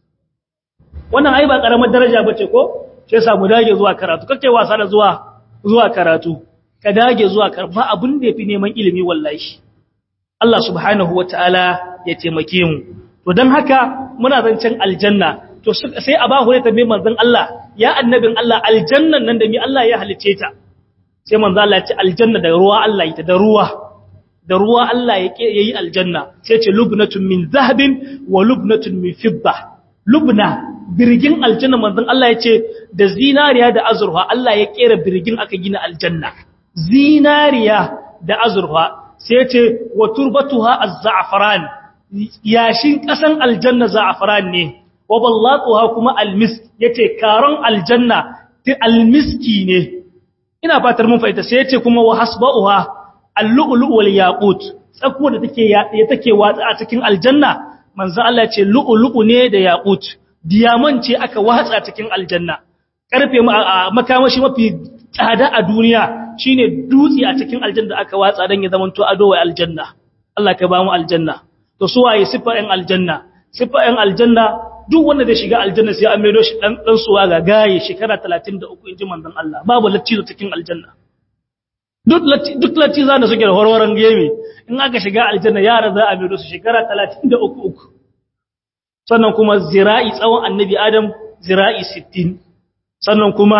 Wannan ai ba ƙaramar daraja ba ce ko? Ce sa mu dage zuwa karatu, kake wasa da zuwa zuwa karatu, ka dage zuwa karatu, ba abin da ya fi neman ilimi wallahi. Allah subhanahu wa ta'ala ya taimake mu. To don haka muna zancen aljanna, to sai a ba hure ta mai manzan Allah, ya annabin Allah aljannan nan da mi Allah ya halice ta. sai manzo Allah ya ce aljanna da ruwa Allah ita da ruwa da ruwa Allah ya yayi aljanna sai ce lubnatun min zahabin wa lubnatun min fidda lubna birgin aljanna manzon Allah ya ce da zinariya da azurfa Allah ya kera birgin aka gina aljanna zinariya da azurfa sai ce wa turbatuha az-za'faran yashin kasan aljanna za'faran ne wa ballatuha kuma almisk yace karon aljanna ti almiski ne ina fatar mun fahimta sai yace kuma wa hasba'uha al-lu'lu' wal yaqut tsakuwa da take ya take watsa a cikin aljanna manzo Allah ce lu'lu'u ne da yaqut diamond ce aka watsa cikin aljanna karfe makamashi mafi tsada a duniya shine dutse a cikin aljanna da aka watsa dan ya zamanto ado wa aljanna Allah ka ba mu aljanna to su waye sifayen aljanna sifayen aljanna duk wanda zai shiga aljanna sai an maido shi dan dan suwa ga gaye shekara 33 inji manzon Allah babu lacci cikin aljanna duk lacci duk lacci zan suke da horhoran gemi in aka shiga aljanna yara za a maido su shekara 33 sannan kuma zira'i tsawon annabi adam zira'i 60 sannan kuma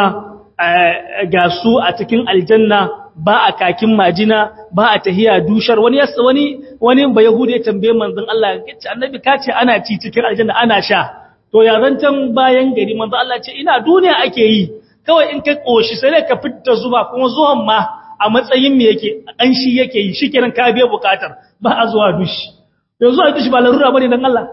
ga su a cikin aljanna ba a kakin majina ba a tahiya dushar wani yasa wani wani ba yahudi ya tambaye manzon Allah yace annabi ka ce ana ci cikin aljanna ana sha to ya zancan bayan gari manzon Allah ce ina duniya ake yi kawai in ka koshi sai ka fitta zuba kuma zuwan ma a matsayin me yake an shi yake yi shikenan ka biya bukatar ba a zuwa dushi yanzu a dushi ba larura bane dan Allah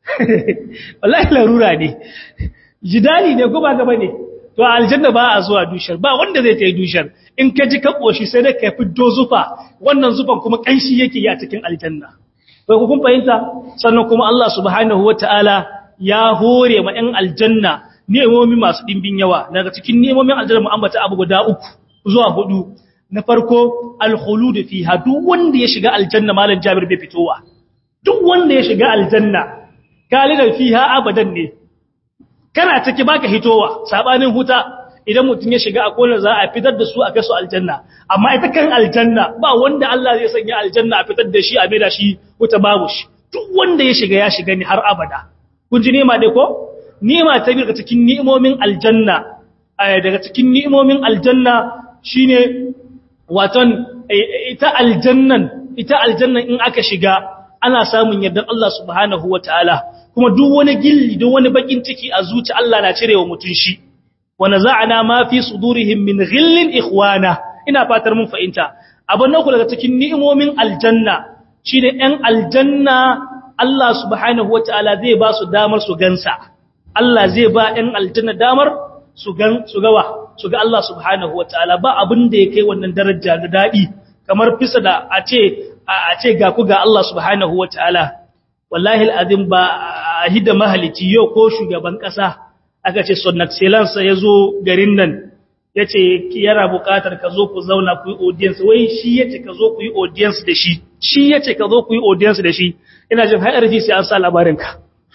wallahi larura ne jidali ne ko ba gaba ne to aljanna ba a zuwa dushar ba wanda zai ta yi dushar in ka ji ka koshi sai dai ka fito zufa wannan zufan kuma kanshi yake yi a cikin aljanna bai ku kun fahimta sannan kuma Allah subhanahu wataala ya hore ma ɗan aljanna nemomi masu dimbin yawa daga cikin nemomin aljanna mu ambata abu guda uku zuwa hudu na farko al-khulud fiha duk wanda ya shiga aljanna malam Jabir bai fitowa duk wanda ya shiga aljanna kalidan fiha abadan ne kana ciki baka hitowa sabanin huta idan mutum ya shiga a kona za a fitar da su a kai su aljanna amma ita kan aljanna ba wanda Allah zai sanya aljanna a fitar da shi a maida shi huta babu shi duk wanda ya shiga ya shiga ni har abada kun ji nema dai ko nema ta daga cikin ni'imomin aljanna daga cikin ni'imomin aljanna shine waton ita aljannan ita aljannan in aka shiga ana samun yardar Allah subhanahu wataala kuma duk wani gilli duk wani bakin ciki a zuci Allah na cirewa mutun shi wa naza'na ma fi sudurihim min ghillin ikhwana ina fatar mun fahimta abin nan daga cikin ni'imomin aljanna shine ɗan aljanna Allah subhanahu wataala zai ba su damar su gansa Allah zai ba ɗan aljanna damar su gan su gawa su ga Allah subhanahu wataala ba abin da yake wannan daraja da dadi kamar fisa da a ce a ce ga ku ga Allah subhanahu wataala wallahi al'azim ba a hida mahalici yau ko shugaban ƙasa aka ce son excellence ya zo garin nan ya ce yana buƙatar ka zo ku zauna ku yi audience wai shi ya ce ka zo ku yi audience da shi shi ya ce ka zo ku yi audience da shi ina jin har RFI sai an sa labarinka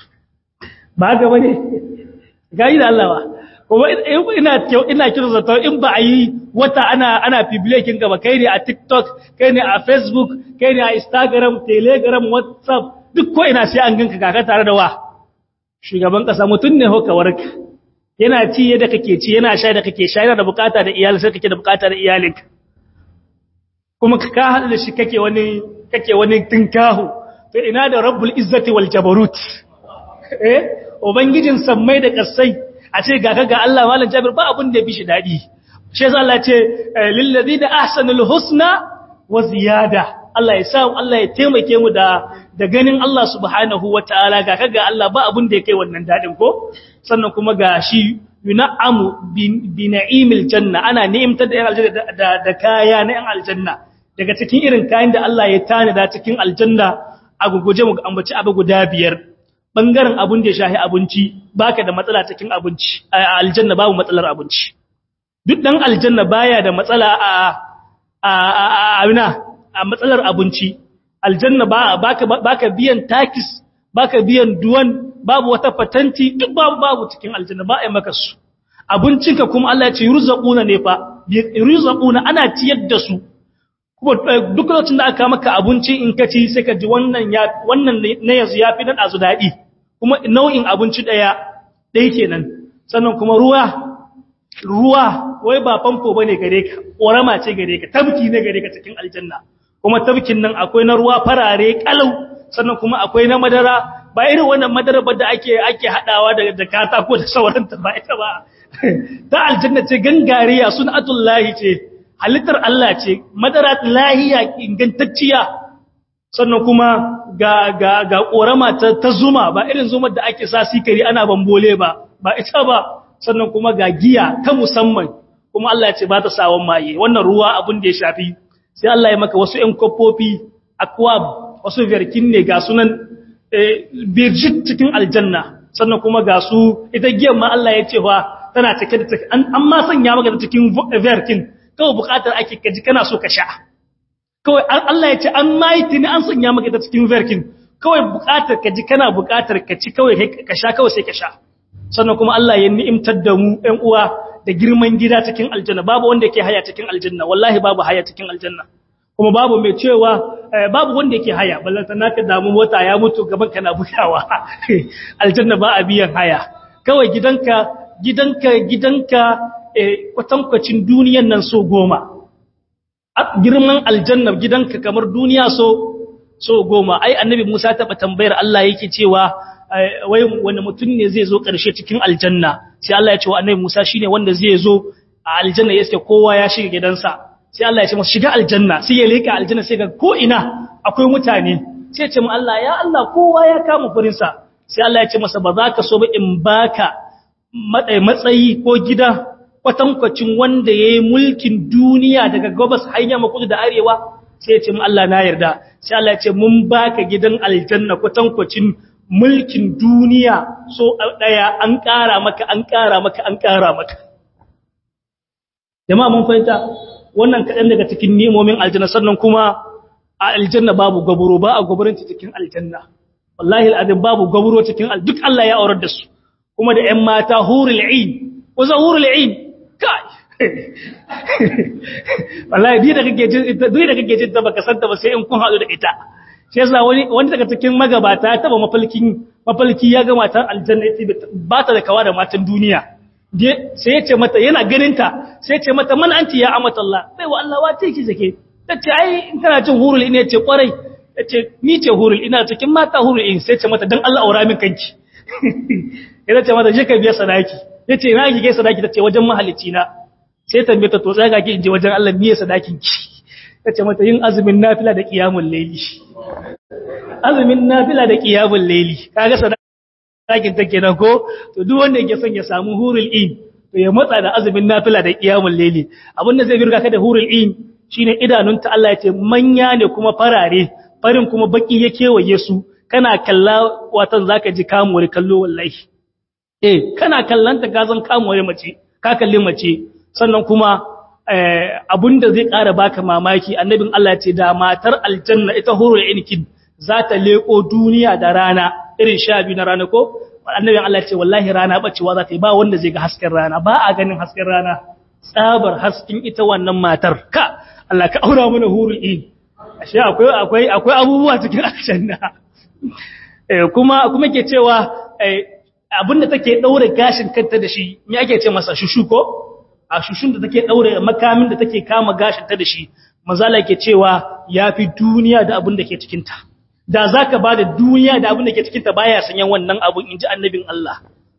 ba haka ba ne gani da Allah ba kuma ina ina kira zato in ba a yi wata ana ana publicating gaba kai ne a TikTok kai ne a Facebook kai ne a Instagram Telegram WhatsApp duk ko ina sai an ganka kaka tare da wa shugaban kasa mutun ne ho kawarka yana ci yadda kake ci yana sha da kake sha yana da bukata da iyali sai kake da bukata da iyalinka kuma ka hada da shi kake wani kake wani tinkahu to ina da rabbul izzati wal jabarut eh ubangijin sammai da kasai a ce ga ga Allah malam Jabir ba abun da ya bishi dadi shi yasa Allah ce lil ladina ahsanul husna wa ziyada Allah ya sa Allah ya taimake mu da da ganin Allah subhanahu wataala ga kaga Allah ba abun da yake wannan dadin ko sannan kuma ga shi yun'amu bi na'imil janna ana ni'imtar da yan aljanna da, da kaya na yan aljanna daga cikin irin kayan da Allah ya tana da cikin aljanna a guguje mu ambaci abu guda biyar bangaren abun da ya shahi abinci baka da matsala cikin abinci a aljanna babu matsalar abinci duk dan aljanna baya da matsala a a a a matsalar abinci aljanna ba baka baka biyan takis baka biyan duwan babu wata patanti duk babu babu cikin aljanna ba ai maka su abincinka kuma Allah ya ce yurzaquna ne fa yurzaquna ana ciyar da su kuma duk lokacin da aka maka abinci in ka ci sai ka ji wannan ya wannan ne yanzu yafi dan azu dadi kuma nau'in abinci daya dai kenan sannan kuma ruwa ruwa wai ba famfo bane gare ka ƙorama ce gare ka tabki ne gare ka cikin aljanna kuma tafkin nan akwai na ruwa farare kalau sannan kuma akwai na madara ba irin wannan madara ba da ake ake hadawa da da katako da sauran ta ba ita ba ta aljanna ce gangariya sunatullahi ce halittar Allah ce madara lahiya ingantacciya sannan kuma ga ga ga korama ta, ta zuma ba irin zumar da ake sa sikari ana bambole ba ba ita ba sannan kuma ga giya ta musamman kuma Allah ya ce ba ta sawon maye wannan ruwa abin da ya shafi sai Allah ya maka wasu ƴan kofofi akwab wasu verkin ne ga sunan birjit cikin aljanna sannan kuma ga su ita giyan ma Allah ya ce fa tana cike da an ma sanya maka da cikin verkin kawai bukatar ake kaji kana so ka sha kawai Allah ya ce an mai tuni an sanya maka da cikin verkin kawai bukatar kaji kana bukatar ka ci kawai ka sha kawai sai ka sha sannan kuma Allah ya ni'imtar da mu ɗan uwa da girman gida cikin aljanna babu wanda yake haya cikin aljanna wallahi babu haya cikin aljanna kuma babu mai cewa babu wanda yake haya ballanta naka damu mota ya mutu gaban kana bugawa aljanna ba a biyan haya kawai gidanka gidanka gidanka kwatankwacin duniyan nan so goma girman aljanna gidanka kamar duniya so so goma ai annabi Musa taɓa tambayar Allah yake cewa wai wani mutum ne zai zo ƙarshe cikin aljanna sai Allah ya ce wa annabi Musa shine wanda zai zo a aljanna yake kowa ya shiga gidansa sai Allah ya ce masa shiga aljanna sai ya leka aljanna sai ga ko ina akwai mutane sai ya ce mu Allah ya Allah kowa ya kama furinsa sai Allah ya ce masa ba za ka so ba in baka matsayi ko gida kwatankwacin wanda ya yi mulkin duniya daga gabas hanya makudu da arewa sai ya ce mu Allah na yarda sai Allah ya ce mun baka gidan aljanna kwatankwacin mulkin duniya so daya an ƙara maka an ƙara maka an ƙara maka jama'a mun fahimta wannan kaɗan daga cikin nemomin aljanna sannan kuma a aljanna babu gaburo ba a gaburanci cikin aljanna wallahi al'adun babu gaburo cikin duk Allah ya aurar da su kuma da ‘yan mata hurul ain kusa hurul ain kai wallahi di da kake jin ita duk da kake jin ta baka santa ba sai in kun haɗu da ita shi yasa wani wani daga cikin magabata ya taba mafalkin mafalki ya ga matar aljanna ita ba ta da kawa da matan duniya sai ya ce mata yana ganinta sai ya ce mata man anti ya amatallah bai wa Allah wace ki zake tace ai in kana cin hurul ina ce kwarai yace ni ce hurul ina cikin mata hurul in sai ya ce mata dan Allah aura min kanki yana ce mata je ka biya sadaki yace ina kike sadaki tace wajen mahalicci na sai tambaye ta to tsaya ki inje wajen Allah miye sadakin ki tace mata yin azumin nafila da qiyamul layli azumin nafila da qiyamul layli kaga ɗakin ta kenan ko to duk wanda yake son ya samu hurul in to ya matsa da azumin nafila da qiyamul layli abin da zai birga ka da hurul in shine idanunta Allah ya ce manya ne kuma farare farin kuma baki ya kewaye su kana kalla watan zaka ji kamuwar kallo wallahi eh kana kallanta ka zan kamuwar mace ka kalli mace sannan kuma abinda zai ƙara baka mamaki annabin Allah ya ce da matar aljanna ita hurul in za ta leko duniya da rana irin sha biyu na rana ko annabin Allah ce wallahi rana bacewa za ta yi ba wanda zai ga hasken rana ba a ganin hasken rana tsabar hasken ita wannan matar ka Allah ka aura mana hurul in ashe akwai akwai akwai abubuwa cikin aljanna eh kuma kuma ke cewa abinda take daure gashin kanta da shi me ake ce masa shushu ko a shushun da take daure makamin da take kama gashin ta da shi manzala yake cewa yafi duniya da abin da ke cikin ta da za ka ba da duniya da abin da ke cikinta baya sanyan wannan abin in ji annabin Allah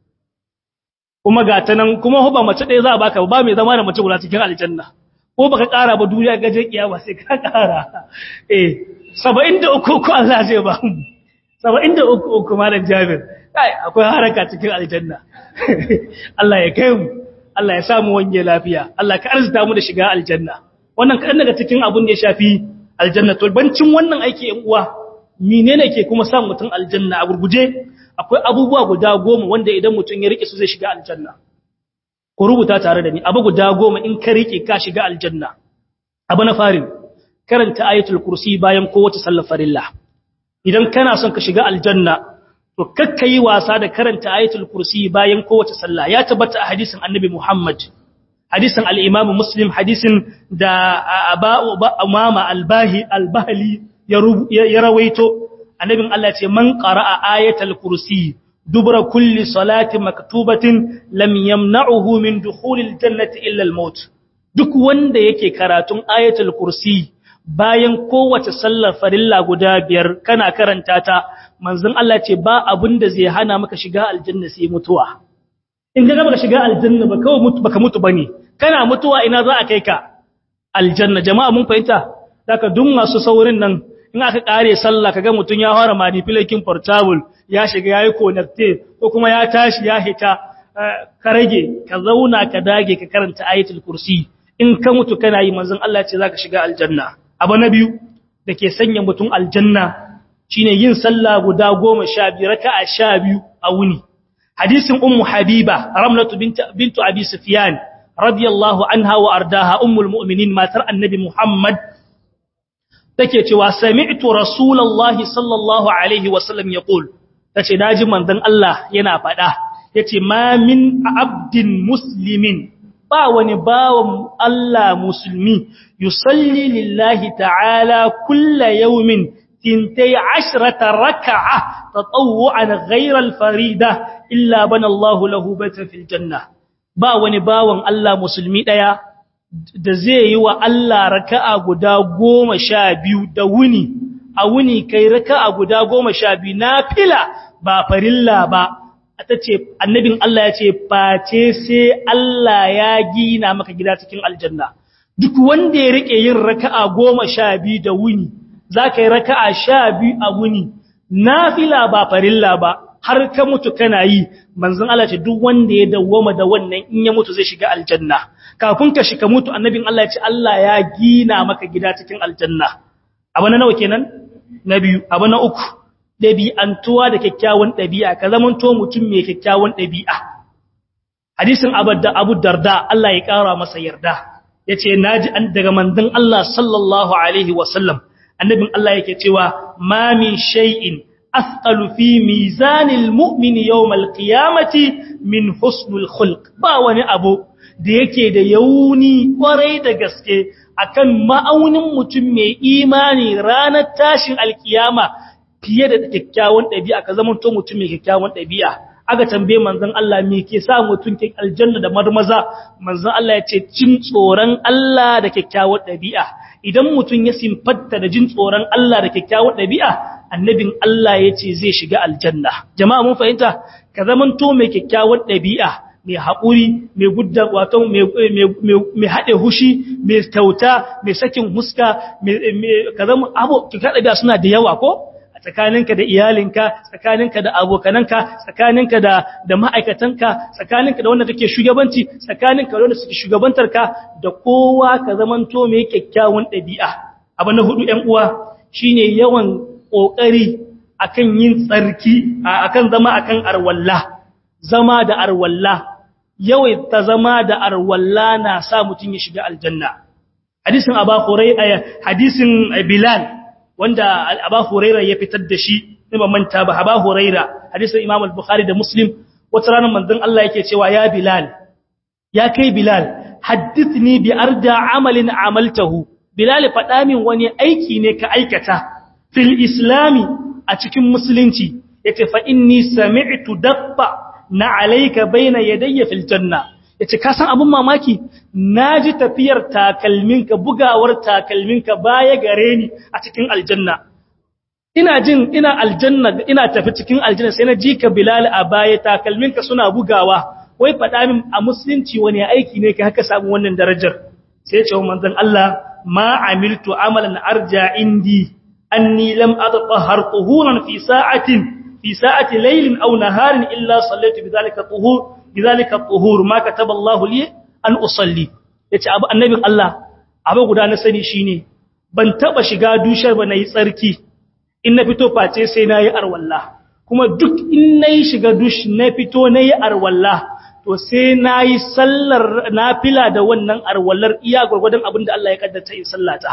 kuma ga ta nan kuma ba mace ɗaya za a baka ba mai zama da mace guda cikin aljanna ko baka ƙara ba duniya gaje kiyama sai ka ƙara eh saba'in da uku uku Allah zai ba mu saba'in da uku uku malam Jabir kai akwai haraka cikin aljanna Allah ya kai mu Allah ya samu wange lafiya Allah ka arzuta mu da shiga aljanna wannan kaɗan daga cikin abin da ya shafi aljanna to bancin wannan aiki yan uwa menene ke kuma sa mutum aljanna a gurguje akwai abubuwa guda goma wanda idan mutum ya rike su zai shiga aljanna ku rubuta tare da ni abu guda goma in ka rike ka shiga aljanna abu na farin karanta ayatul kursi bayan kowace sallar farilla idan kana son ka shiga aljanna to kakka yi wasa da karanta ayatul kursi bayan kowace sallah ya tabbata a hadisin annabi Muhammad hadisin al-Imam Muslim hadisin da Aba Umama al-Bahi al-Bahli ya rawaito annabin Allah ce man qara'a ayatul kursi dubra kulli salati maktubatin lam yamna'uhu min dukhulil jannati illa al-maut duk wanda yake karatun ayatul kursi bayan kowace sallar farilla guda biyar kana karanta ta manzon Allah ce ba abin da zai hana maka shiga aljanna sai mutuwa in ga baka shiga aljanna ba kawai mutu baka mutu bane kana mutuwa ina za a kai ka aljanna jama'a mun fahimta daga duk masu saurin nan in aka kare sallah kaga mutun ya fara manipulating portable ya shiga yayi connected ko kuma ya tashi ya hita ka rage ka zauna ka dage ka karanta ayatul kursi in ka mutu kana yi manzon Allah ce zaka shiga aljanna abu na biyu dake sanya mutum aljanna shine yin sallah guda 12 raka'a 12 a wuni hadisin ummu habiba ramlatu bintu abi sufyan radiyallahu anha wa ardaha ummul mu'minin matar annabi muhammad take cewa sami'tu rasulullahi sallallahu alaihi wasallam yaqul tace naji manzon Allah yana fada yace ma min abdin muslimin ba wani bawan Allah musulmi yusalli lillahi ta'ala kulla yawmin tintai ashrata raka'a tatawwu'an ghayra al-farida illa bana Allahu lahu baitan fil janna ba wani bawan Allah musulmi daya da zai yi wa Allah raka'a guda goma sha biyu da wuni a wuni kai raka'a guda goma sha biyu na fila ba farilla ba ta ce annabin Allah ya ce face sai Allah ya gina maka gida cikin aljanna duk wanda ya rike yin raka'a goma sha biyu da wuni za ka yi raka'a sha biyu a wuni na fila ba farilla ba har ka mutu kana yi manzon Allah ce duk wanda ya dawwama da wannan in ya mutu zai shiga aljanna kafin ka shiga mutu annabin Allah ya ce Allah ya gina maka gida cikin aljanna abu na nawa kenan na biyu abu na uku dabi'antuwa da kyakkyawan dabi'a ka zaman to mutum mai kyakkyawan dabi'a hadisin abadda Abu Darda Allah ya kara masa yarda yace naji an daga manzon Allah sallallahu alaihi wasallam annabin Allah yake cewa ma min shay'in أثقل في ميزان المؤمن يوم القيامة من حسن الخلق ba wani abu da yake da yauni kwarai da gaske akan ma'aunin mutum mai imani ranar tashin alkiyama fiye da kyakkyawan ɗabi'a ka zama to mutum mai kyakkyawan ɗabi'a aka tambaye manzon Allah me ke sa mutum ke aljanna da marmaza manzon Allah ya ce cin tsoron Allah da kyakkyawan ɗabi'a idan mutum ya simfatta da jin tsoron Allah da kyakkyawan ɗabi'a annabin Allah ya ce zai shiga aljanna jama'a mun fahimta ka zamanto mai kyakkyawan ɗabi'a mai haƙuri mai gudda wato mai haɗe hushi mai tauta mai sakin huska ka zama abu kika ɗabi'a suna da yawa ko a tsakaninka da iyalinka tsakaninka da abokananka tsakaninka da da ma'aikatanka tsakaninka da wanda kake shugabanci tsakaninka da wanda suke shugabantarka da kowa ka zamanto mai kyakkyawan ɗabi'a abu na hudu ƴan uwa shine yawan ƙoƙari akan yin tsarki akan zama akan arwalla zama da arwalla yawai ta zama da arwalla na sa mutum ya shiga aljanna hadisin aba hurairah hadisin bilal wanda aba hurairah ya fitar da shi ne ban manta ba aba hurairah hadisin imam al-bukhari da muslim wata ranar manzon Allah yake cewa ya bilal ya kai bilal haddithni bi arda amalin amaltahu bilal faɗa min wani aiki ne ka aikata fil islami a cikin musulunci yace fa inni sami'tu dabba na alayka baina yadayya fil janna yace ka san abun mamaki naji tafiyar takalminka bugawar takalminka baya gare ni a cikin aljanna ina jin ina aljanna ina tafi cikin aljanna sai na ji ka bilal a baya takalminka suna bugawa wai faɗa min a musulunci wani aiki ne ka haka samu wannan darajar sai ya ce manzon Allah ma amiltu amalan arja indi أني لم أتطهر طهورا في ساعة في ساعة ليل أو نهار إلا صليت بذلك الطهور بذلك الطهور ما كتب الله لي أن أصلي yace abu annabin Allah abu guda na sani shine ban taba shiga dushar ba nayi tsarki in na fito face sai nayi arwalla kuma duk in nayi shiga dush na fito nayi arwalla to sai nayi sallar nafila da wannan arwallar iya gurgurdan abinda Allah ya kaddata in sallata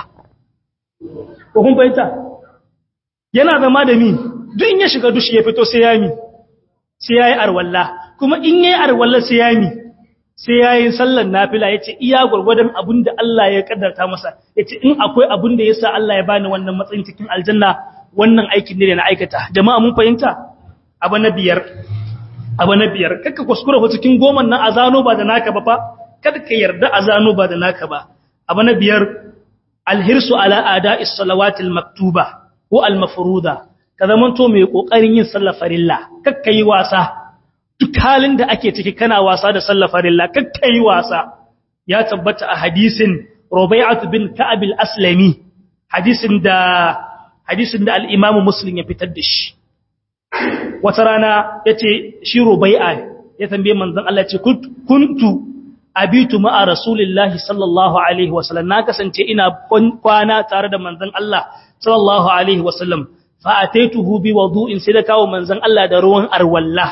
ko kun fahimta yana zama da mi duk in ya shiga dushi ya fito sai ya mi sai yayi arwalla kuma in yayi arwalla sai ya mi sai yayi sallar nafila yace iya gurgurdan abinda Allah ya kaddarta masa yace in akwai abinda yasa Allah ya bani wannan matsayin cikin aljanna wannan aikin ne da na aikata jama'a mun fahimta abu na biyar abu na biyar kaka kuskura fa cikin goman nan azano ba da naka ba fa kada ka yarda azano ba da naka ba abu na biyar alhirsu ala ada'is salawatil maktuba ko al-mafruda ka zamanto mai kokarin yin sallar farilla kakkai wasa duk halin da ake ciki kana wasa da sallar farilla kakkai wasa ya tabbata a hadisin Rubai'at bin Ka'ab al-Aslami hadisin da hadisin da al-Imam Muslim ya fitar da shi wata rana yace shi Rubai'a ya tambaye manzon Allah ce kuntu abitu ma'a rasulillahi sallallahu alaihi wasallam na kasance ina kwana tare da manzon Allah sallallahu alaihi wasallam fa ataituhu bi wudu'in sai da kawo manzon Allah da ruwan arwalla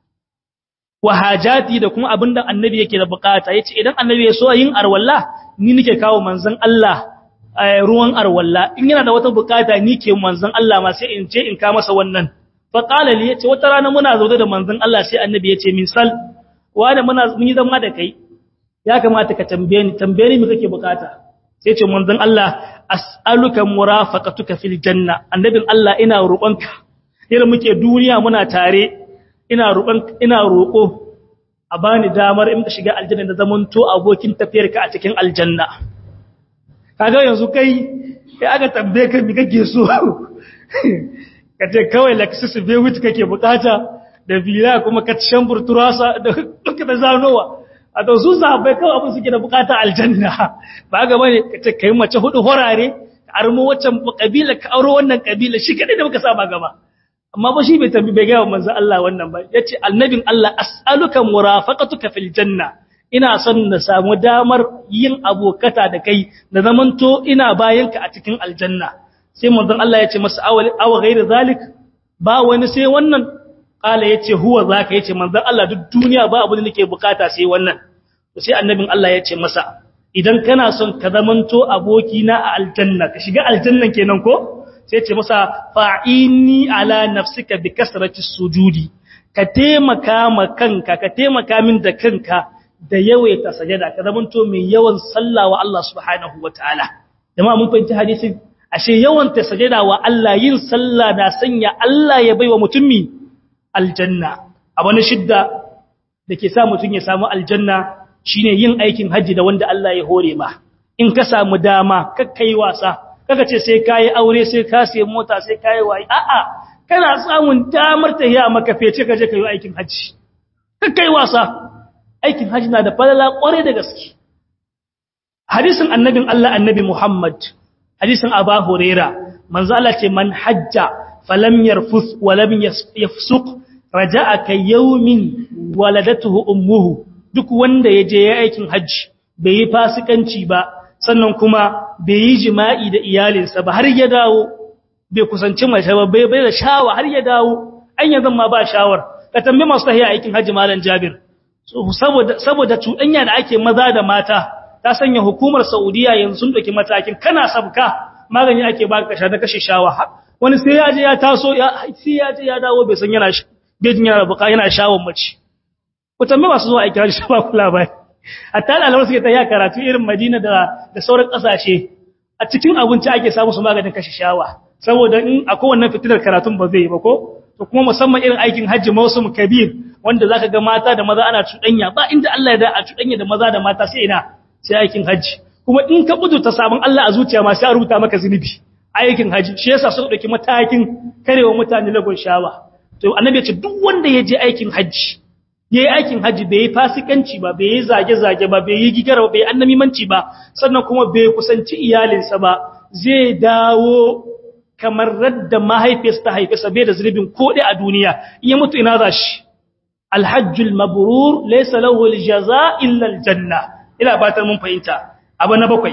wa hajati da kuma abinda annabi yake da bukata yace idan annabi ya so yin arwalla ni nake kawo manzon Allah ruwan arwalla in yana da wata bukata ni ke manzon Allah ma sai in ce in ka masa wannan fa qala li yace wata rana muna zaune da manzon Allah sai annabi yace min sal wanda muna mun yi zama da kai ya kamata ka tambaye ni tambaye ni me kake bukata sai ce manzon Allah as'aluka murafaqatuka fil janna annabin Allah ina roƙonka irin muke duniya muna tare ina roƙon ina roƙo a bani damar in ka shiga aljanna da zamanto abokin tafiyarka a cikin aljanna kaga yanzu kai kai aka tambaye ka me kake so kace kawai Lexus Vewit kake bukata da villa kuma ka shambur turasa da duka da zanowa a to su sahabbai kawai abin suke da bukata aljanna ba ga bane kace kai mace hudu horare ka armo waccan kabila ka auro wannan kabila shi kadai da muka saba gaba amma ba shi bai tambi bai ga manzo Allah wannan ba yace annabin Allah as'aluka murafaqatuka fil janna ina son na samu damar yin abokata da kai da zamanto ina bayanka a cikin aljanna sai manzon Allah yace masa awali aw ghairu zalik ba wani sai wannan kala yace huwa zaka yace manzon Allah duk duniya ba abu da nake bukata sai wannan to sai annabin Allah yace masa idan kana son ka zamanto abokina a aljanna ka shiga aljannan kenan ko sai ce masa fa'ini ala nafsika bi kasrati sujudi ka taimaka ma kanka ka taimaka min da kanka da yawaita sajada ka zamanto mai yawan sallah wa Allah subhanahu wataala jama'a mun fahimci hadisin ashe yawan ta sajada wa Allah yin sallah na sanya Allah ya baiwa mutumi aljanna abu na shidda dake sa mutun ya samu aljanna shine yin aikin haji da wanda Allah ya hore ma in ka samu dama kakkai wasa kaga ce sai kai aure sai ka sai mota sai kai wai a'a kana samun damar ta ya maka fece kaje kai aikin haji kakkai wasa aikin haji na da falala kware da gaske hadisin annabin Allah annabi Muhammad hadisin Aba Huraira manzo Allah ce man hajja falam yarfus wa lam yafsuq raja'a ka yawmin waladatuhu ummuhu duk wanda yaje ya aikin haji bai yi fasikanci ba sannan kuma bai yi jima'i da iyalinsa ba har ya dawo bai kusanci mace ba bai bai da shawa har ya dawo an yanzu ma ba shawar ka tambaye masu tahiya aikin haji malam Jabir saboda saboda cuɗanya da ake maza da mata ta sanya hukumar Saudiya yanzu sun dauki matakin kana sabka magani ake baka kasha da kashe shawa wani sai ya je ya taso ya sai ya je ya dawo bai san yana bejin yana buka yana shawon mace ku tambaye masu zuwa aikin haji ba kula ba hatta ɗaliban suke ta yi karatu irin Madina da da sauran ƙasashe a cikin abinci ake samu su maganin kashe shawa saboda in a kowanne fitilar karatun ba zai yi ba ko to kuma musamman irin aikin hajji mausum kabir wanda zaka ga mata da maza ana cuɗanya ba inda Allah ya da a cuɗanya da maza da mata sai ina sai aikin hajji kuma in ka ta sabon Allah a zuciya ma sai a rubuta maka zunubi aikin hajji shi yasa suka dauki matakin karewa mutane lagon shawa to annabi ya ce duk wanda ya je aikin hajji ya yi aikin hajji bai yi fasikanci ba bai yi zage-zage ba bai yi gigar ba bai yi annamimanci ba sannan kuma bai kusanci iyalinsa ba zai dawo kamar radda mahaifiyarsa ta haifesa bai da zunubin koɗe a duniya iya mutu ina za shi alhajjul mabrur laysa lahu aljaza illa aljanna ina batar mun fahimta abu na bakwai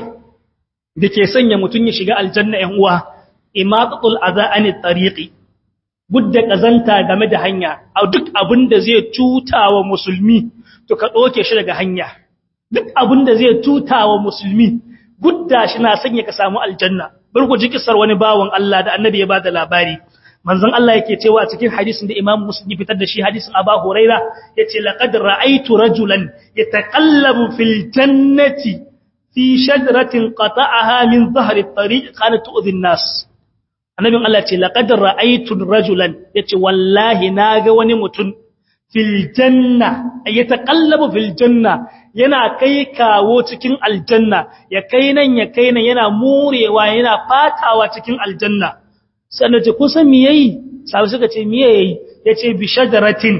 da ke sanya mutum ya shiga aljanna ƴan uwa imatatul azani tariqi budda kazanta game da hanya a duk abin da zai tuta wa musulmi to ka ɗoke shi daga hanya duk abin da zai tuta wa musulmi gudda shi na sanya ka samu aljanna barku ji kisar wani bawan Allah da annabi ya bada labari manzon Allah yake cewa a cikin hadisin da Imam Muslim ya fitar da shi hadisin Abu Huraira yace laqad ra'aytu rajulan yataqallabu fil jannati fi shajaratin qata'aha min dhahri at-tariq kanat tu'dhi an-nas annabin Allah ce laqad ra'aytu rajulan yace wallahi naga wani mutum fil janna yataqallabu fil janna yana kai kawo cikin aljanna ya kai nan ya kai nan yana murewa yana fatawa cikin aljanna sannan ce kun san me yayi sabu suka ce me yayi yace bi shajaratin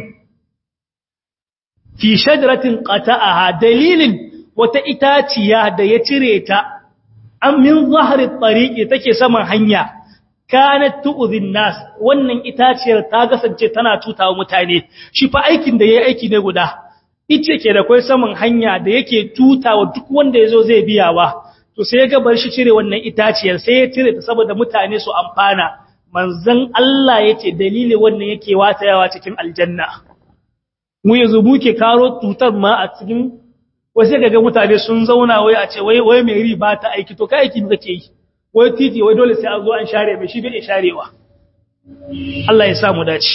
fi shajaratin qata'aha dalilin wata itaciya da ya cire ta an min zahri tariqi take saman hanya kanat tu'dhin nas wannan itaciyar ta kasance tana tutawa mutane shi fa aikin da yayi aiki ne guda ice ke da kai saman hanya da yake tutawa duk wanda yazo zai biyawa to sai ya ga bar shi cire wannan itaciyar sai ya cire ta saboda mutane su amfana manzon Allah yace dalilin wannan yake watayawa cikin aljanna mu yanzu muke karo tutar ma a cikin wasu ga mutane sun zauna wai a ce wai wai mai riba ta aiki to kai aiki kake yi wai titi wai dole sai an zo an share mai shi bai sharewa Allah ya sa mu dace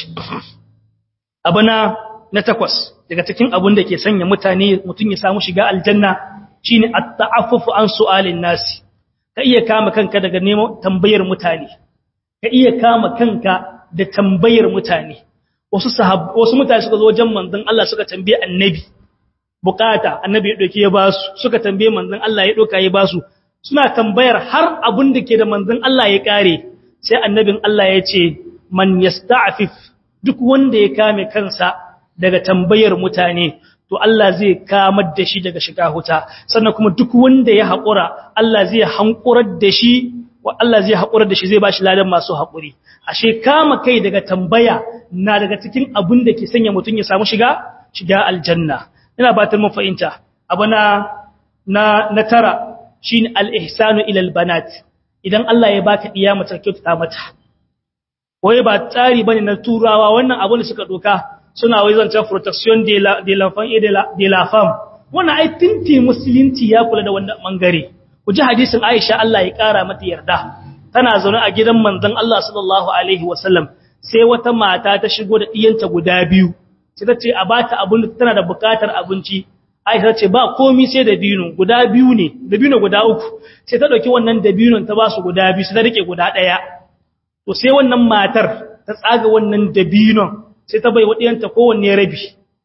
abana na takwas daga cikin abun da ke sanya mutane mutun ya samu shiga aljanna shine at-ta'affufu an su'alin nasi ka iya kama kanka daga neman tambayar mutane ka iya kama kanka da tambayar mutane wasu sahab wasu mutane suka zo wajen manzon Allah suka tambaye annabi bukata annabi ya doke ya basu suka tambaye manzon Allah ya doka ya basu suna tambayar har abun da ke da manzon Allah ya kare sai annabin Allah ya ce man yasta'fif duk wanda ya kame kansa daga tambayar mutane to Allah zai kamar da shi daga shiga huta sannan kuma duk wanda ya haƙura Allah zai hankurar da shi wa Allah zai haƙurar da shi zai bashi ladan masu haƙuri ashe kama kai daga tambaya na daga cikin abin da ke sanya mutum ya samu shiga shiga aljanna ina batar mun fahimta abu na na na tara shine al-ihsanu ila al-banat idan Allah ya baka diya mace kyautata mata wai ba tsari bane na turawa wannan abin da suka doka suna wai zancen protection de la de l'enfant et de la de la femme wannan ai tinti musulunci ya kula da wannan bangare ku ji hadisin Aisha Allah ya kara mata yarda tana zaune a gidan manzon Allah sallallahu alaihi wasallam sai wata mata ta shigo da diyanta guda biyu sai ta ce a bata abin tana da bukatar abinci Aisha ce ba komai sai da binu guda biyu ne da binu guda uku sai ta dauki wannan dabinon ta ba su guda biyu sai ta rike guda daya to sai wannan matar ta tsaga wannan dabinon sai ta bai wadiyanta kowanne rabi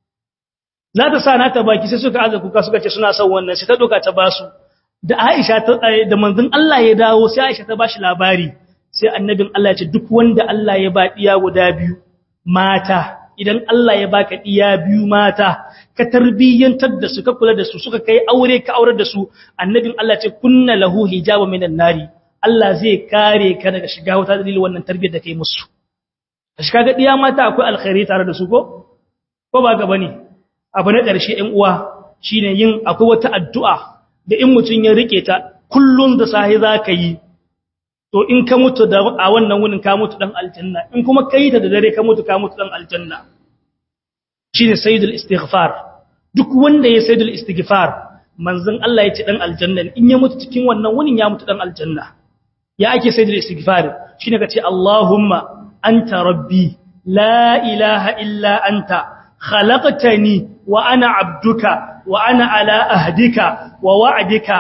za ta sa na ta baki sai suka aza kuka suka ce suna son wannan sai ta doka ta basu da Aisha ta da manzon Allah ya dawo sai Aisha ta bashi labari sai annabin Allah ya ce duk wanda Allah ya ba diya guda biyu mata idan Allah ya baka diya biyu mata ka tarbiyyantar da su ka kula da su suka kai aure ka aurar da su annabin Allah ce kunna lahu hijaba minan nari Allah zai kare ka daga shiga wuta dalilin wannan tarbiyyar da kai musu shi kaga diya mata akwai alkhairi tare da su ko ko ba ga bane abu na ƙarshe ɗan uwa shine yin akwai wata addu'a da in mutun ya rike ta kullun da sahi zaka yi to in ka mutu da a wannan wurin ka mutu dan aljanna in kuma kai ta da dare ka mutu ka mutu dan aljanna shine sayyidul istighfar duk wanda ya sayyidul istighfar manzon Allah ya ce dan aljanna in ya mutu cikin wannan wurin ya mutu dan aljanna ya ake sayyidul istighfar shine ka ce Allahumma anta rabbi la ilaha illa anta khalaqtani wa ana abduka wa ana ala ahdika wa wa'dika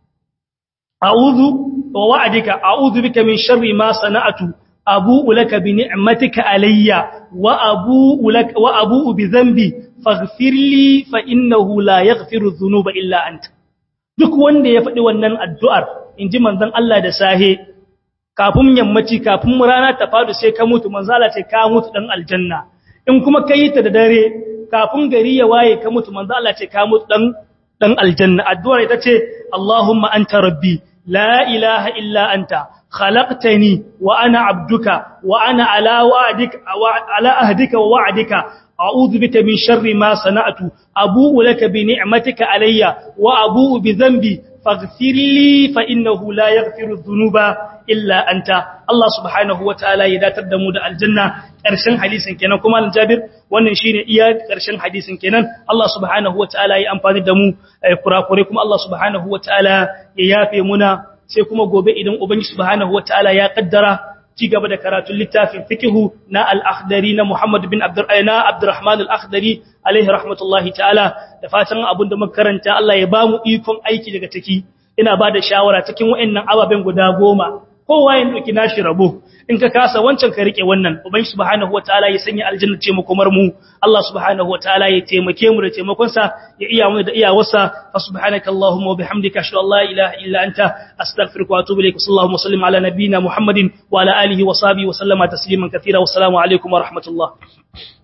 a'udhu wa wa'dika a'udhu bika min sharri ma sana'tu abu'u laka bi ni'matika alayya wa abu'u laka wa abu'u bi dhanbi faghfir li fa innahu la yaghfiru dhunuba illa anta duk wanda ya faɗi wannan addu'ar inji manzon Allah da sahe kafin yammaci kafin rana ta fadu sai ka mutu manzala ce ka mutu dan aljanna in kuma kai ta da dare kafin gari ya waye ka mutu manzala ce ka mutu dan dan aljanna addu'ar ita ce Allahumma anta rabbi la ilaha illa anta khalaqtani wa ana abduka wa ana ala wa'dika wa ala ahdika wa wa'dika a'udhu bika min sharri ma sana'tu abu'u laka bi ni'matika alayya wa abu'u bi dhanbi faghfir li fa innahu la yaghfiru dhunuba illa anta Allah subhanahu wataala ya datar da mu da aljanna ƙarshen hadisin kenan kuma al-Jabir wannan shine iya ƙarshen hadisin kenan Allah subhanahu wataala ya amfani da mu kurakure kuma Allah subhanahu wataala ya yafe muna sai kuma gobe idan ubangiji subhanahu wataala ya kaddara ci gaba da karatun littafin fikihu na al-akhdari na Muhammad bin Abdurrahman Abdurrahman al-Akhdari alaihi rahmatullahi ta'ala da fatan abin da muka karanta Allah ya bamu ikon aiki daga ciki ina ba da shawara cikin waɗannan ababen guda goma kowa ya doki nashi rabo in ka kasa wancan ka rike wannan ubangi subhanahu wataala ya sanya aljanna ce mu kumar mu Allah subhanahu wataala ya taimake mu da taimakon sa ya iya mu da iyawarsa fa subhanaka allahumma wa bihamdika ashhadu an la ilaha illa anta astaghfiruka wa atubu ilaik sallallahu sallim ala nabiyyina muhammadin wa ala alihi wa sahbihi wa sallama tasliman katira wa assalamu alaikum wa rahmatullah